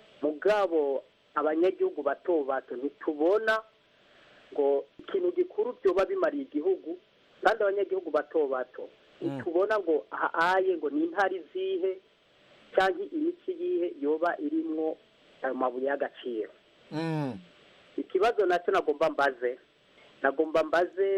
mugabo abanyagihugu bato bato ntitubona ngo ikintu gikuru byoba bimariye igihugu kandi abanyagihugu bato bato ntitubona ngo ahaye ngo ni intari zihe cyangwa imici yihe yoba irimwo ayo mabuye y'agaciro Mm. ikibazo nacyo nagomba mbaze nagomba mbaze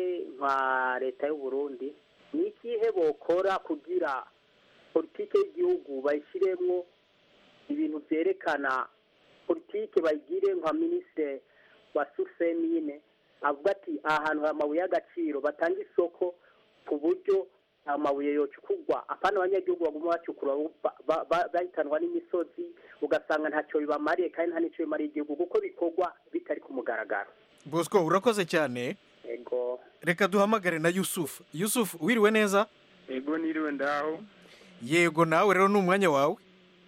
nka leta y'u Burundi ni ikihe bokora kugira politike y'igihugu bayishyiremo ibintu byerekana politike bayigire nka minisitiri wa susemine avuga ati aha hantu hari amabuye y'agaciro batanga isoko ku buryo amabuye yocukurwa apana abanyagihugu baguma bacukura ba- ba- ba- bahitanwa n'imisozi ugasanga ntacyo bibamariye kandi nta n'icyo bimariye igihugu kuko bikorwa bitari ku mugaragaro bosco urakoze cyane ego reka duhamagare na yusufu yusufu wiriwe neza ego niriwe ndaho yego nawe rero ni umwanya wawe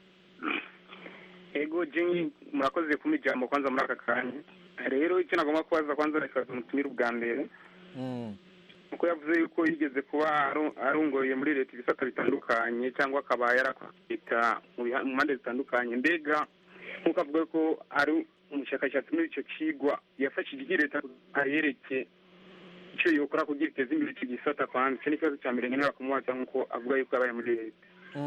ego jengi murakoze kuma ijambo kwanza muri aka kanya rero icyo nagomba kubaza kwanza reka tumutumire ubwa mbere kuko yavuze yuko yigeze kuba aru- arungoye muri leta ibisata bitandukanye cyangwa akaba yarakwita mu biha- mu mpande zitandukanye mbega nk'uko avuga ko ari umushakashatsi muri icyo kigwa yafashije iyi leta ayereke icyo yokora kugira iteze imbere icyo gisata kwanza icyo ni ikibazo cya mbere nkenera kumubaza nk'uko avuga yuko yabaye muri leta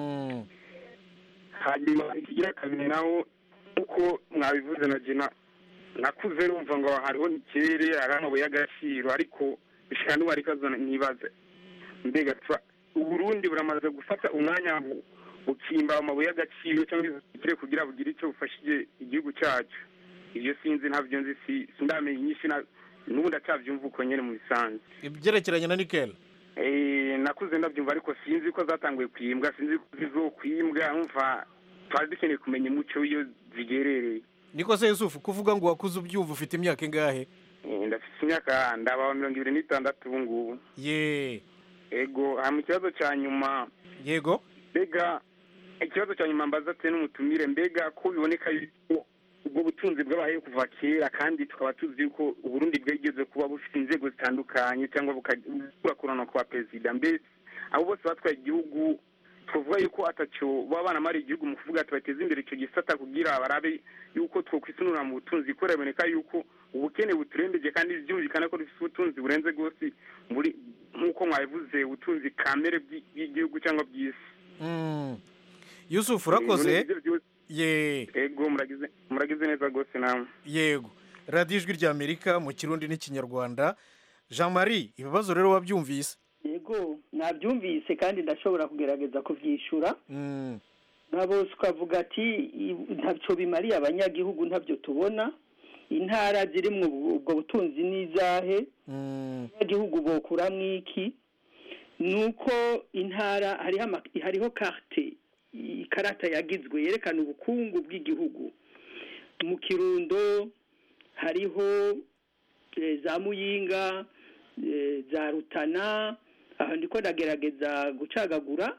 hanyuma ikigira kabiri naho uko mwabivuze na jena nakuze numva ngo hariho nikere hari amabuye y'agaciro ariko bishika n'ubu ariko azo nibaze mbega twa uburundi buramaze gufata umwanya bu- bukimba amabuye y'agaciro cyangwa izikire kugira bugire icyo bufashije igihugu cyacu ibyo sinzi ntabyo nzi si sindamenya inyinshi na n'ubu ndacyabyumva uko nyene mu bisanzwe ibyerekeranye na nikeli Eh, nakuze ndabyumva ariko sinzi ko zatanguye kwimbwa sinzi ko zizokwimbwa umva twari dukeneye kumenya umuco w'iyo zigerereye niko se yusufu kuvuga ngo wakuze ubyumva ufite imyaka ingahe Eh, ndafite imyaka ndaba mirongo ibiri n'itandatu ubu ngubu ye ego hama ikibazo cya nyuma yego mbega ikibazo cya nyuma mbaza ate n'umutumire mbega ko biboneka yuko ubwo butunzi bwabayeho kuva kera kandi tukaba tuzi yuko uburundi bwigeze kuba bufite inzego zitandukanye cyangwa bukakurana kwa perezida mbese abo bose batwaye igihugu tuvuga yuko atacyo baba banamariye igihugu mu kuvuga ati bateze imbere icyo gisata kugira barabe yuko twokwisunura mu butunzi kubera biboneka yuko ubukene buturembeje kandi byumvikana ko dufite ubutunzi burenze rwose muri nk'uko mwabivuze ubutunzi kamere bw'i- bw'igihugu cyangwa bw'isi Mm. yusufu urakoze Ibyo byose- ye ego muragize muragize neza rwose namwe yego radiyo ijwi ry'amerika mu kirundi n'ikinyarwanda jean marie ibibazo rero wabyumvise yego nabyumvise kandi ndashobora kugerageza kubyishyura Mm. nabo ukavuga ati "I- ntacyo bimariye abanyagihugu ntabyo tubona intara ziri mu ubwo butunzi n'izahe abanyagihugu bokuramo iki ni uko intara hariho ama- hariho karte ikarata yagizwe yerekana ubukungu bw'igihugu mu kirundo hariho eh, za muyinga eh, za rutana aho ndiko ndagerageza gucagagura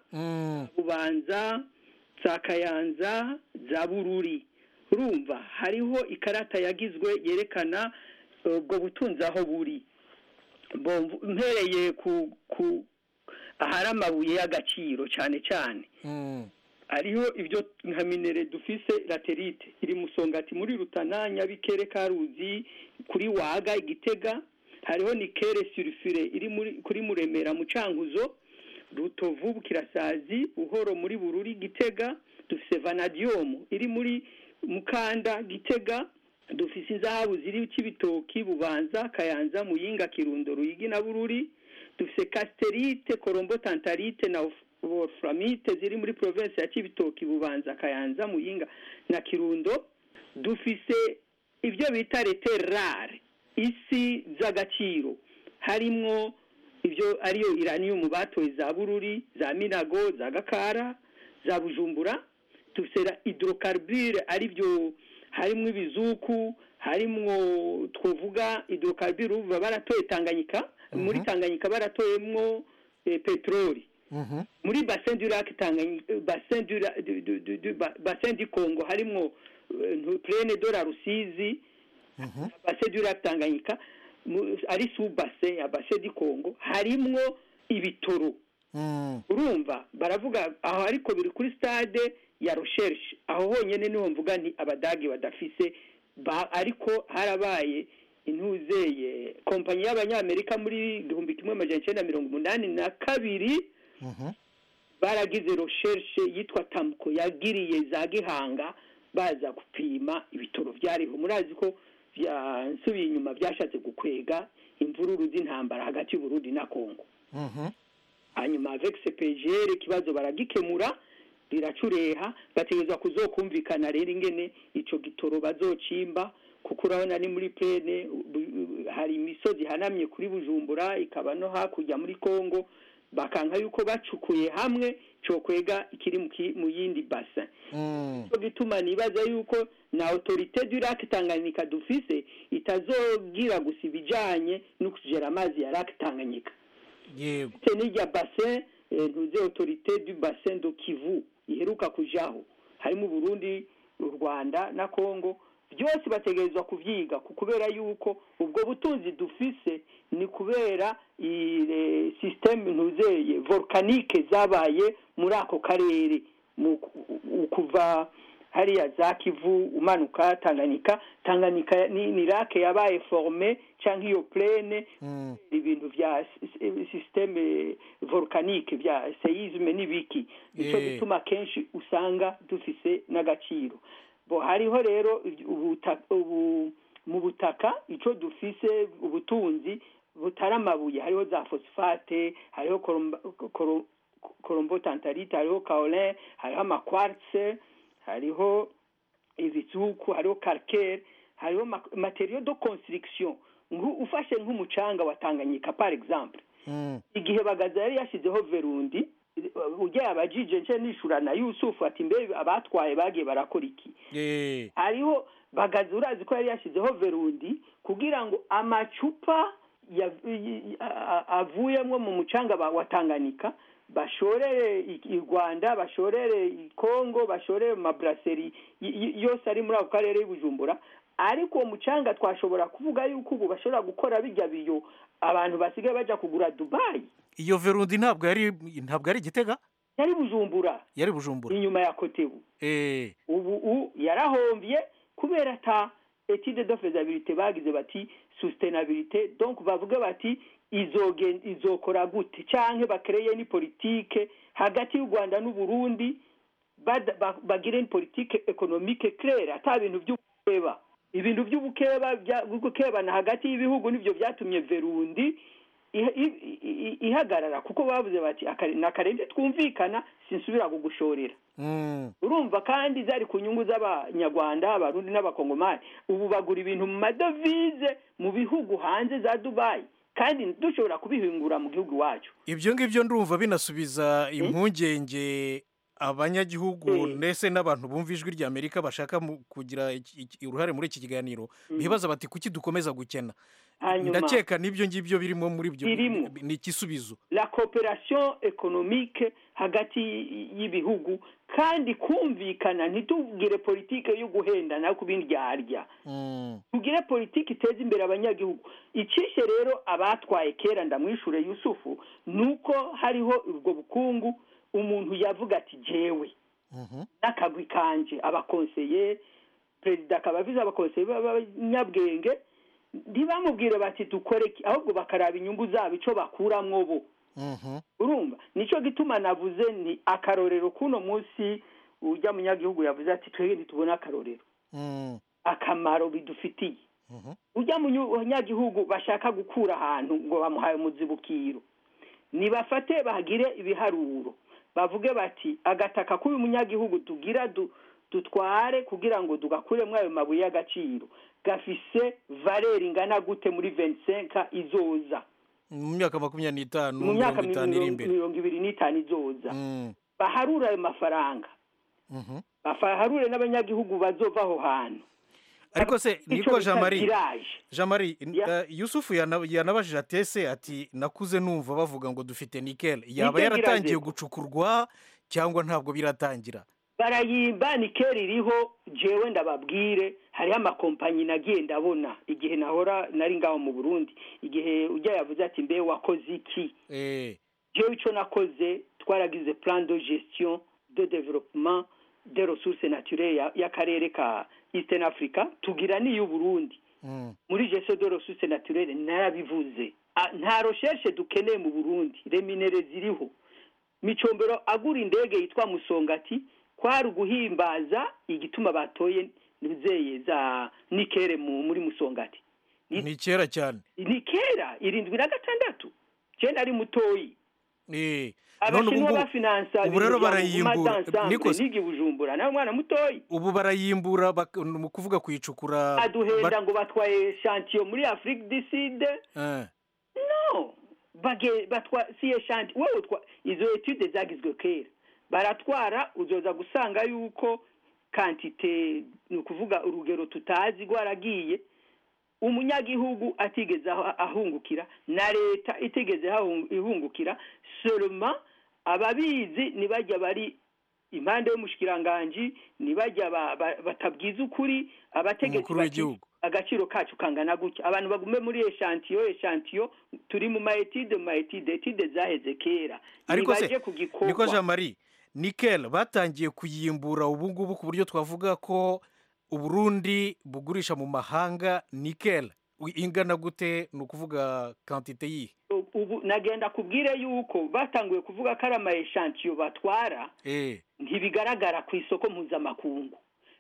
bubanza za kayanza za bururi urumva hariho ikarata yagizwe yerekana eh, ubwo butunzi aho buri Bo- mpereye ku ku ahari amabuye y'agaciro cyane cyane hariho ibyo nka minere dufise laterite iri musongati muri rutana nyabikere karuzi kuri waga igitega hariho nikere surifire iri muri kuri muremera mu cankuzo rutovu bukirasazi buhoro muri bururi gitega dufise vanadium iri muri mukanda gitega dufise inzahabu ziri kibitoki bubanza kayanza muyinga kirundo ruyigi na bururi dufise casterite korombo tantarite na wolframite ziri muri province ya kibitoki bubanza kayanza muyinga na kirundo dufise ibyo bita rare isi z'agaciro harimwo ibyo ariyo iranium batoye za bururi za minago za gakara za bujumbura dufise hydrocarbure ari byo harimwo ibizuku harimwo twovuga hydrocarbure uva baratoye tanganyika muri tanganyika baratoyemwo eh, peteroli muri bassin du lac tanganyika bassin du la- du- du- du- du- ba- bassin du congo harimwo eh, ntu- plaine de la rusizi bassin du lac tanganyika mu- ari sous bassin ya bassin du congo harimwo ibitoro urumva baravuga aho ariko biri kuri stade ya recherche aho honyine niho mvuga nti abadage badafise ba ariko harabaye intuzeye kompanyi y'abanyamerika muri igihumbi kimwe amajana icyenda mirongo umunani na kabiri baragize recherche yitwa tamuko yagiriye za gihanga baza gupima ibitoro byariho murazi ko byansubiye inyuma byashatse gukwega imvururu z'intambara hagati y'uburundi na kongo hanyuma avec CPGR ikibazo baragikemura biracureha bategerezwa kuzokumvikana rero ingene ico gitoro bazocimba kuko urabona ni muri plene bu- hari imisozi ihanamye kuri bujumbura ikaba no hakurya muri kongo bakanka yuko bacukuye hamwe cokwega ikiri mu ki- mu yindi bassin cyo gituma nibaza yuko na autorité du lac Tanganyika dufise itazogira gusa ibijanye no kugera amazi ya lac Tanganyika yego ndetse n'irya bassin eh, ntuze autorité du bassin de kivu iheruka kujaho harimo uburundi u rwanda na congo byose bategerezwa kuvyiga ku- kubera yuko ubwo butunzi dufise ni kubera iyi systeme ntuzeye volcanique zabaye muri ako karere mu u- kuva hariya za kivu umanuka tanganyika tanganyika ni, ni rake yabaye forme canke iyo plene ibintu vya si- systeme volcanique vya seisme n'ibiki nico Eh. gituma kenshi usanga dufise n'agaciro bo hariho rero ubuta- ubu mu butaka ico dufise ubutunzi butari amabuye hariho za phosphate hariho koromba- koro- korombotantarite hariho kaolin hariho amakwartse hariho ibizuku hariho calcaire hariho ma- materiaux de construction Nku- ufashe nk'umucanga wa tanganyika par exemple igihe bagaza yari yashyizeho verundi ujya abajije nce nishura na yusufu ati mbe abatwaye bagiye barakora iki Eh, hariho bagaza urazi ko yari yashyizeho verundi kugira ngo amacupa ya- y- a- avuyemo mu mucanga ba- wa tanganyika bashorere i i rwanda bashorere i kongo bashorere mu maburaseri y- y- yose ari muri ako karere y'ubujumbura ariko uwo mucanga twashobora kuvuga yuko ubu bashobora gukora bijya biyo abantu basigaye bajya kugura dubayi iyo verundi ntabwo yari ntabwo ari igitega yari bujumbura yari bujumbura inyuma ya kotebu Eh, ubu u yarahombye kubera ata etide de faisabilité bagize bati sustainabilité donc bavuga bati izogen izokora gute canke bakreye ni politique hagati y'u Rwanda n'u Burundi bada- ba- bagire ni politique économique claire ata bintu by'ubukeba ibintu by'ubukeba bya- gukebana hagati y'ibihugu nivyo vyatumye Verundi iha- i- i- ihagarara kuko bavuze bati "Akare- nakarenze twumvikana sinsubira kugushorera mm, urumva kandi zari ku nyungu z'abanyarwanda abarundi n'abakongomani ubu bagura ibintu mu madovize mu bihugu hanze za dubayi kandi dushobora kubihingura mu gihugu iwacu ibyo ngibyo ndumva binasubiza impungenge abanyagihugu ndetse n'abantu bumva ijwi rya amerika bashaka mu- kugira iki- iki- uruhare muri iki kiganiro bibaza bati kuki dukomeza gukena Hanyuma- ndakeka n'ibyo ngibyo birimo muri byo Birimo. ni igisubizo la coopération économique hagati y'ibihugu kandi kumvikana ntitugire politike yo guhendana ku bindyarya tugire politiki iteza imbere abanyagihugu icishe rero abatwaye kera ndamwishure yusufu nuko hariho ubwo bukungu umuntu yavuga ati jewe n'akagwi kanje abakonseye perezida akaba avize abakonseye b'abanyabwenge ntibamubwire bati dukore iki ahubwo bakaraba inyungu zabo ico bakuramwo bo urumva nico gituma navuze ni akarorero kuno munsi ujya munyagihugu yavuze ati twebwe ntitubona akarorero akamaro bidufitiye ujya munyagihugu bashaka gukura ahantu ngo bamuhaye umuzibukiro nibafate bagire ibiharuro bavuge bati agataka k'uyu munyagihugu tugira du- dutware kugira ngo tugakuremo ayo mabuye y'agaciro gafise valeri ingana gute muri 25 izoza mu myaka makumyabiri n'itanu mu myaka mirongo itanu iri mirongo imbere mirongo ibiri n'itanu izoza Mm, baharure ayo mafaranga mhm. baharure n'abanyagihugu bazova aho hantu ariko se Ico niko bita jean marie tirage. jean marie eh, yusufu yana- yanabajije atese ati nakuze numva bavuga ngo dufite nikel yaba Nickel yaratangiye iraze. gucukurwa cyangwa ntabwo biratangira barayimba nikeri iriho jewe ndababwire hariho amakompanyi nagiye ndabona igihe nahora nari ngaho mu burundi igihe ujya yavuze ati mbe wakoze iki Eh, jewe ico nakoze twaragize plan de gestion de développement des ressources naturelles ya- y'akarere ka eastern africa tugira n'iy'uburundi mm, muri gestion de ressources naturelles narabivuze Ah, nta recherche dukeneye mu burundi reminere ziriho micombero agura indege yitwa musongati kwari uguhimbaza igituma batoye nizeye za nikere mu, muri musongati ni kera cyane ni kera irindwi na gatandatu je nari mutoyi Eh, none ubu abashinwa ngubu bafinansa ubu rero ibintu bya barayimbura Mouvement d'Ensemble, Nikos, nigi bujumbura nawe mwana mutoyi ubu barayimbura bak- ni ukuvuga kuyicukura aduhenda ba- ngo batwaye shantiyo muri afrique du sud Eh, no bage batwa si eshanti wowe utwa izo etude zagizwe kera baratwara uzoza gusanga yuko kantite ni ukuvuga urugero tutazi rwaragiye umunyagihugu atigeze aho- ahungukira na leta itigeze ahung- ihungukira seulement ababizi ntibajya bari impande y'umushikiranganji ntibajya ba- ba- batabwiza ukuri abategetsi Umukuru bati, w'igihugu. agaciro kacu kangana gutya abantu bagume muri eshantiyo eshantiyo turi mu maetide mu maetide etide zaheze kera ariko se nibaje ku gikorwa niko jean marie nikel batangiye kuyimbura ubu ngubu ku buryo twavuga ko uburundi bugurisha mu mahanga nikel ingana gute ni ukuvuga kantite yihe ubu nagenda kubwire yuko batanguye kuvuga ko ari ama eshantiyo batwara eh ntibigaragara ku isoko mpuzamakungu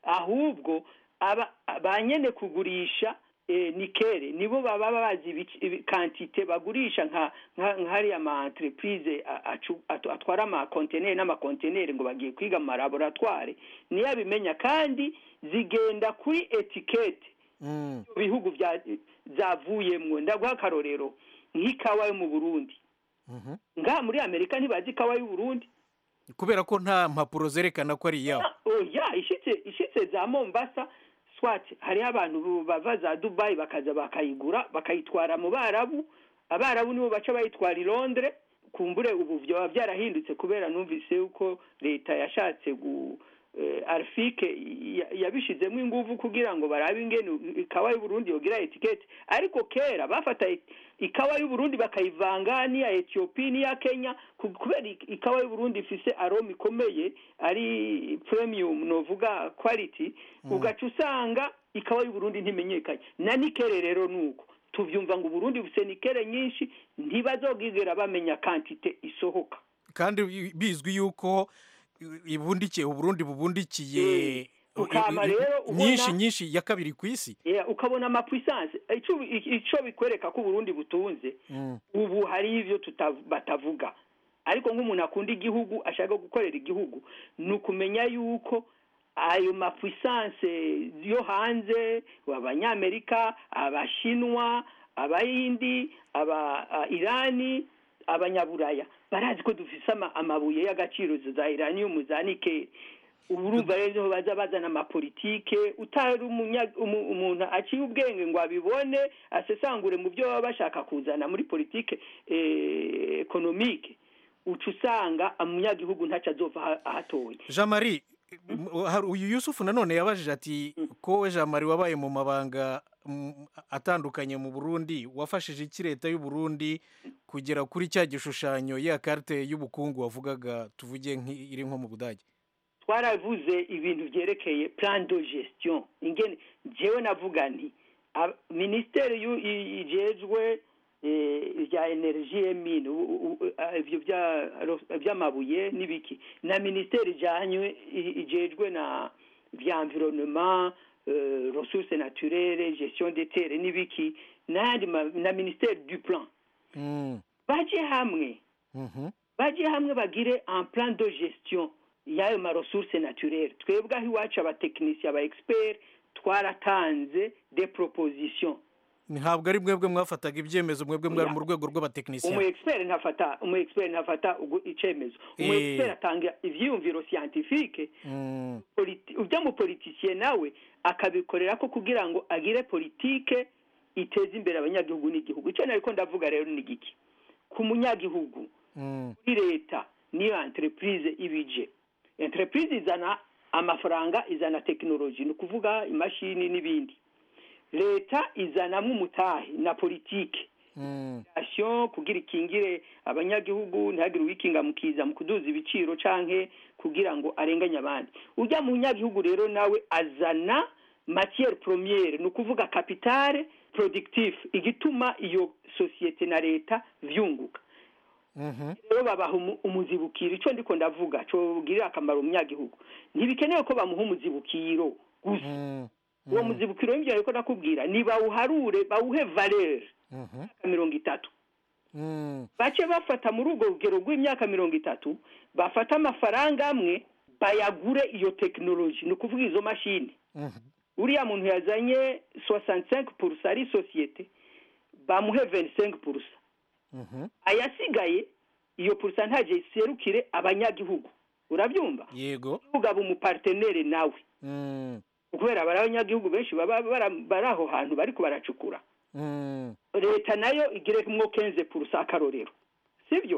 ahubwo aba ba nyene kugurisha eh, nikere nibo baba bazi ibici- ibi- kantite bagurisha nka nka nka hariya ma entreprise a- acu- atu- atwara ama conteneur n'amakonteneri ngo bagiye kwiga mu laboratoire niyo abimenya kandi zigenda kuri etikete Mm. bihugu bya zavuyemwo ndaguha akarorero nk'ikawa yo mu Burundi Mhm. ngaha muri Amerika ntibazi ikawa y'u Burundi kubera ko nta mpapuro zerekana ko ari iyabo oya ishitse ishitse za mombasa swat hariho abantu bu- bava za dubayi bakaza bakayigura bakayitwara mu barabu abarabu nibo baca bayitwara i londres kumbure ubu byaba byarahindutse kubera numvise yuko leta yashatse gu eh, arfike ya- yabishizemo inguvu kugira ngo barabe ingene ikawa y'uburundi yogira etikete ariko kera bafata i- ikawa y'uburundi bakayivanga n'iya etiyopi n'iya kenya ku- kubera ik- ikawa y'uburundi ifise aroma ikomeye ari premium novuga quality ugaca usanga ikawa y'uburundi ntimenyekanye na nikere rero nuko tuvyumva ngo uburundi bufise nikere nyinshi ntibazogigera bamenya kantite isohoka kandi bi- bizwi yuko i- ibundikiye uburundi bubundikiye ukama rero ubona- nyinshi nyinshi ya kabiri ku isi Yeah, ukabona amapuissance ico ico bikwereka ko uburundi butunze Mm. ubu hari ivyo tuta- batavuga ariko nk'umuntu akunda igihugu ashaka gukorera igihugu ni ukumenya yuko ayo mapuissance yo hanze abanyamerika abashinwa abayindi aba a- irani abanyaburaya barazi ko dufise ama- amabuye y'agaciro za iranium za nikeli ubu urumva rero niho baza bazana amapolitike utari umunya- umu- umuntu aciye ubwenge ngo abibone asesangure mu byo baba bashaka kuzana muri politike eh, ekonomike uca usanga umunyagihugu ntacyo azova aha- ahatoye jean marie m- hari- uyu yusufu nanone yabajije ati ko we jean marie wabaye mu mabanga mm, atandukanye mu burundi wafashije iki leta y'u burundi kugera kuri cya gishushanyo ya karite y'ubukungu wavugaga tuvuge nk'i- iri nko mu budage twaravuze ibintu byerekeye plan de gestion ingene jewe navuga nti ab- ministeri yu- i- ijejwe eh, rya energie emine u- u- u- ah, ivyo bya- ro- by'amabuye n'ibiki na ministeri ijanywe i- ijejwe na vya environnement euh, ressources naturelles gestion des terres n'ibiki n'ayandi ma- na ministeri du plan Mm. baje hamwe Mhm. baje hamwe bagire un plan de gestion y'ayo ma ressources naturelles twebwe aho iwacu abatekinisiye aba expert twaratanze des propositions ntabwo ari mwebwe mwafataga ibyemezo mwebwe mwari mu rwego umu rw'abatekinisiye expert ntafata umu expert ntafata ugu- icemezo umu Eh. expert atanga ivyiyumviro scientifique Mm. politi- ujya mu politiciye nawe akabikorera ko kugira ngo agire politike iteza imbere abanyagihugu n'igihugu icyo nariko ndavuga rero ni giki ku munyagihugu Mm. kuri leta niyo entreprise ibije entreprise izana amafaranga izana tekinoloji ni ukuvuga imashini n'ibindi leta izanamo umutahe na politike Mm. sitasiyo kugira ikingire abanyagihugu ntihagire uwikinga mu kiza mu kuduza ibiciro canke kugira ngo arenganye abandi ujya mu nyagihugu rero nawe azana matière première ni ukuvuga capitale productif igituma iyo sosiyete na leta vyunguka Mhm. rero babaha umu- umuzibukiro ico ndiko ndavuga cogirira akamaro umunyagihugu ntibikenewe ko bamuha umuzibukiro gusa Mm. uwo muzibukiro w'ivyo ariko ndakubwira ni bawuharure bawuhe valeur Mhm. mirongo itatu Mm. bace bafata muri urwo rugero rw'imyaka mirongo itatu bafata amafaranga amwe bayagure iyo tekinoloji ni ukuvuga izo mashini Mhm. uriya muntu yazanye 65 purusa ari sosiyete bamuhe 25 purusa Mhm. ayasigaye iyo purusa ntaje iserukire abanyagihugu urabyumva yego ugaba umupartenere nawe Mm. kubera bari abanyagihugu benshi baba bara- bari aho hantu bariko baracukura Mm. leta nayo igire mwo kenze purusa akarorero sibyo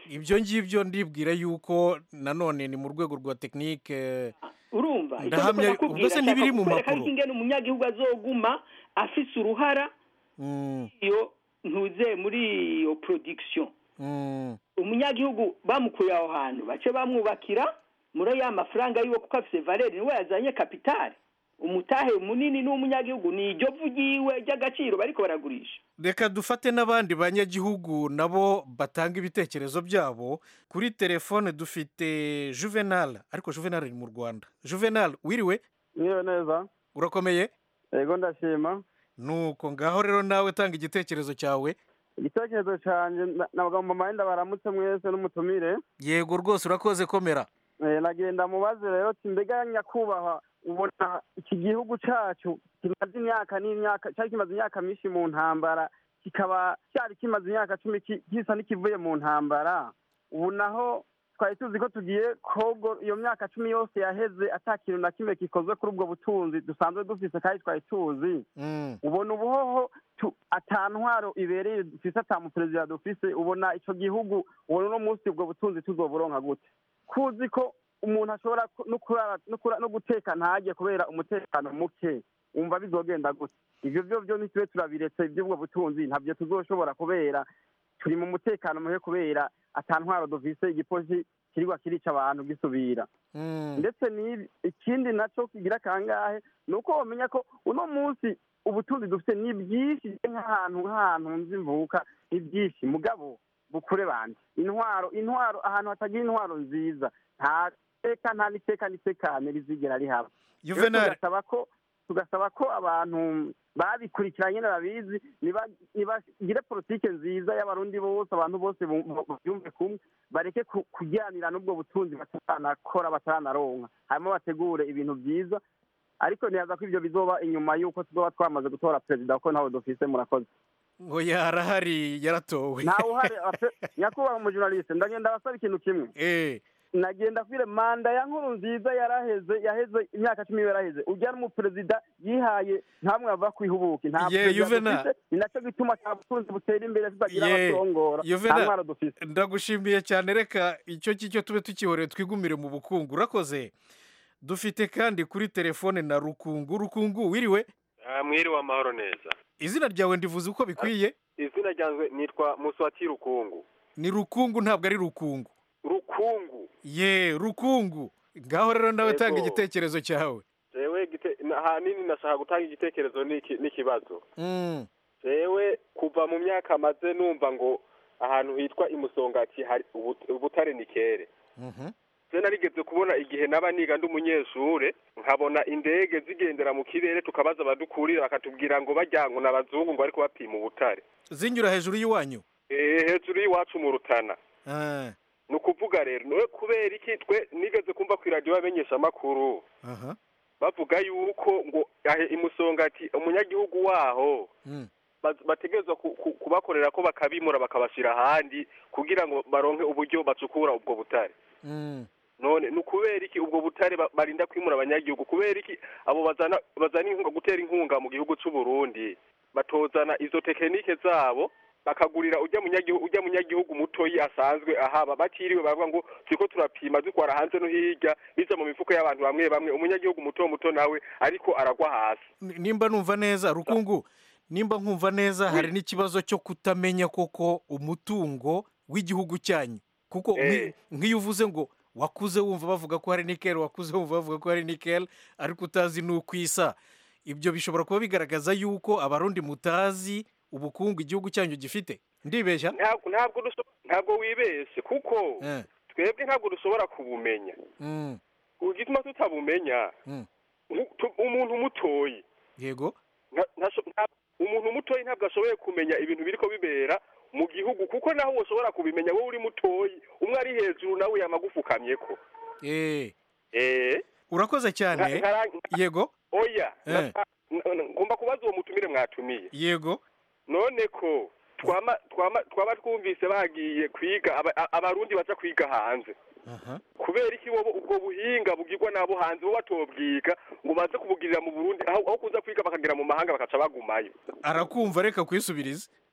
ibyo ngibyo ndibwira yuko nanone ni mu rwego rwa tekinike urumva icyo ndahamya ndiko ubwo se ndakubwira, ntibiri nshaka mu kukwereka makuru ariko ingene umunyagihugu azoguma afise uruhara Mm, iyo ntuze muri iyo production mm, umunyagihugu bamukuye aho hantu bace bamwubakira muri ya mafaranga yiwe kuko afise valeri niwe yazanye kapitali umutahe munini n'umunyagihugu ni iryo vu ryiwe ry'agaciro bariko baragurisha reka dufate n'abandi banyagihugu nabo batanga ibitekerezo byabo kuri telefone dufite juvenal ariko juvenal ari mu rwanda juvenal wiriwe Niyo neza urakomeye yego ndashima nuko ngaho rero nawe tanga igitekerezo cyawe igitekerezo cyanjye na- nabagomba amahenda baramutse mwese n'umutumire yego rwose urakoze komera Eh, nagenda mubaze rero ati mbega nyakubahwa ubona iki gihugu cyacu kimaze imyaka n'imyaka cyari kimaze imyaka myinshi mu ntambara kikaba cyari kimaze imyaka cumi ki- gisa n'ikivuye mu ntambara ubu naho twari tuzi ko tugiye kogo iyo myaka cumi yose yaheze ata kintu na kimwe gikozwe kuri ubwo butunzi dusanzwe dufise kandi twari tuzi ubona ubuhoho tu- ata ntwaro ibereye dufise ata muperezida dufise ubona ico gihugu ubona uno munsi ubwo butunzi tuzoburonka gute kuzi ko umuntu ashobora ku- no kurara- no kura- no guteka ntajye kubera umutekano muke wumva bizogenda gute ivyo vyo vyo ntitube turabiretse ivy'ubwo butunzi ntabyo tuzoshobora kubera turi mu mutekano muke kubera ata ntwaro dufise igipolisi kirigwa kirica abantu gisubira ndetse n'ibi ikindi naco kigira kangahe ni uko wamenya ko uno munsi ubutunzi dufite ni bwinshi nk'ahantu nk'ahantu nzi mvuka ni byinshi mugabo bukure bandi intwaro intwaro ahantu hatagira intwaro nziza nta teka nta n'iteka n'itekane rizigera rihaba Rero Juvenal. tugasaba ko tugasaba ko abantu babikurikiranye babizi niba- nibagire politike nziza y'abarundi bose abantu bose bu- bu- babyumve kumwe bareke ku- kujyanira n'ubwo butunzi bataranakora bataranaronka hanyuma bategure ibintu byiza ariko ntiyaza ko ibyo bizoba inyuma y'uko tuzoba twamaze gutora perezida kuko ntawe dufise murakoze ngo yarahari yaratowe ntawe uhari ape- nyakubahwa umujournaliste ndagenda basaba ikintu kimwe nagenda kwire manda ya nkuru nziza yaraheze yaheze imyaka cumi yaraheze ujya n'umuperezida yihaye ntamwe ava kwihubuka nta Ye, perezida Juvenal. dufise ni nacyo gituma nta butunzi butera imbere tutagira Ye, abatongora nta Juvenal, ntwaro dufise ndagushimiye cyane reka icyo ngicyo tube tukihoreye twigumire mu bukungu urakoze dufite kandi kuri telefone na rukungu rukungu wiriwe Ah, mwiriwe amahoro neza izina ryawe ndivuze uko bikwiye izina ryanjye nitwa muswati rukungu ni rukungu ntabwo ari rukungu rukungu ye rukungu ngaho rero nawe Yego. tanga igitekerezo cyawe jewe gite- na- ahanini nashaka gutanga igitekerezo n'iki- n'ikibazo Mm, jewe kuva mu myaka maze numva ngo ahantu hitwa imusongati hari ubu- ubutare ni kere mhm. je narigeze kubona igihe naba niga ndi umunyeshure nkabona indege zigendera mu kirere tukabaza abadukurira bakatubwira ngo bajya ngo n'abazungu ngo ariko bapima ubutare zinyura hejuru y'iwanyu Eh, hejuru y'iwacu mu rutana Ah, ni ukuvuga rero nowe kubera iki twe nigeze kumva ku iradiyo bamenyesha amakuru aha bavuga yuko ngo ahe imusongati umunyagihugu waho Mm. baz- bategerezwa ku- ku- kubakorera ko bakabimura bakabashyira ahandi kugira ngo baronke uburyo bacukura ubwo butare Mm. none ni ukubera iki ubwo butare ba- barinda kwimura abanyagihugu kubera iki abo bazana bazana inkunga gutera inkunga mu gihugu cy'u Burundi batozana izo tekinike zabo bakagurira ujya munyagihugu ujya munyagihugu mutoyi asanzwe ahaba batiriwe bavuga ngo turiko turapima dutwara hanze no hirya biza mu mifuko y'abantu bamwe bamwe umunyagihugu muto muto nawe ariko aragwa hasi Ni- nimba numva neza rukungu nimba nkumva neza hari n'ikibazo cyo kutamenya koko umutungo w'igihugu cyanyu kuko nk'i- nk'iyo uvuze ngo wakuze wumva bavuga ko hari nikel wakuze wumva bavuga ko hari nikel ariko utazi n'uko isa ibyo bishobora kuba bigaragaza yuko abarundi mutazi ubukungu igihugu cyanyu gifite ndibeshya ntabwo ntabwo duso- ntabwo wibeshye kuko Eh, twebwe ntabwo dushobora kubumenya mm, igituma tutabumenya mm. nku- tu- umuntu mutoyi yego nta- ntasho- nta- umuntu mutoyi ntabwo ashoboye kumenya ibintu biriko bibera mu gihugu kuko naho woshobora kubimenya wowe uri mutoyi umwe ari hejuru nawe yamagufukamyeko eh eh urakoze cyane Nka- nkara- yego oya Eh. nasa- n- n- ngomba kubaza uwo mutumire mwatumiye yego none ko twama twama twaba twumvise bagiye kwiga aba- a- abarundi baza kwiga hanze aha kubera iki wowe ubwo buhinga bugirwa n'abo hanze bo batobwiga ngo baze kubugirira mu burundi aho aho kuza kwiga bakagera mu mahanga bakaca bagumayo arakumva reka kwisubirize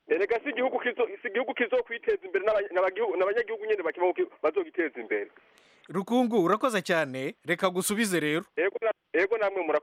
erega si igihugu kizo si igihugu kizokwiteza imbere n'aba- n'abagihugu- n'abanyagihugu nyene bakibaho ki- bazogiteza imbere rukungu urakoze cyane reka gusubize rero ego na- ego namwe mura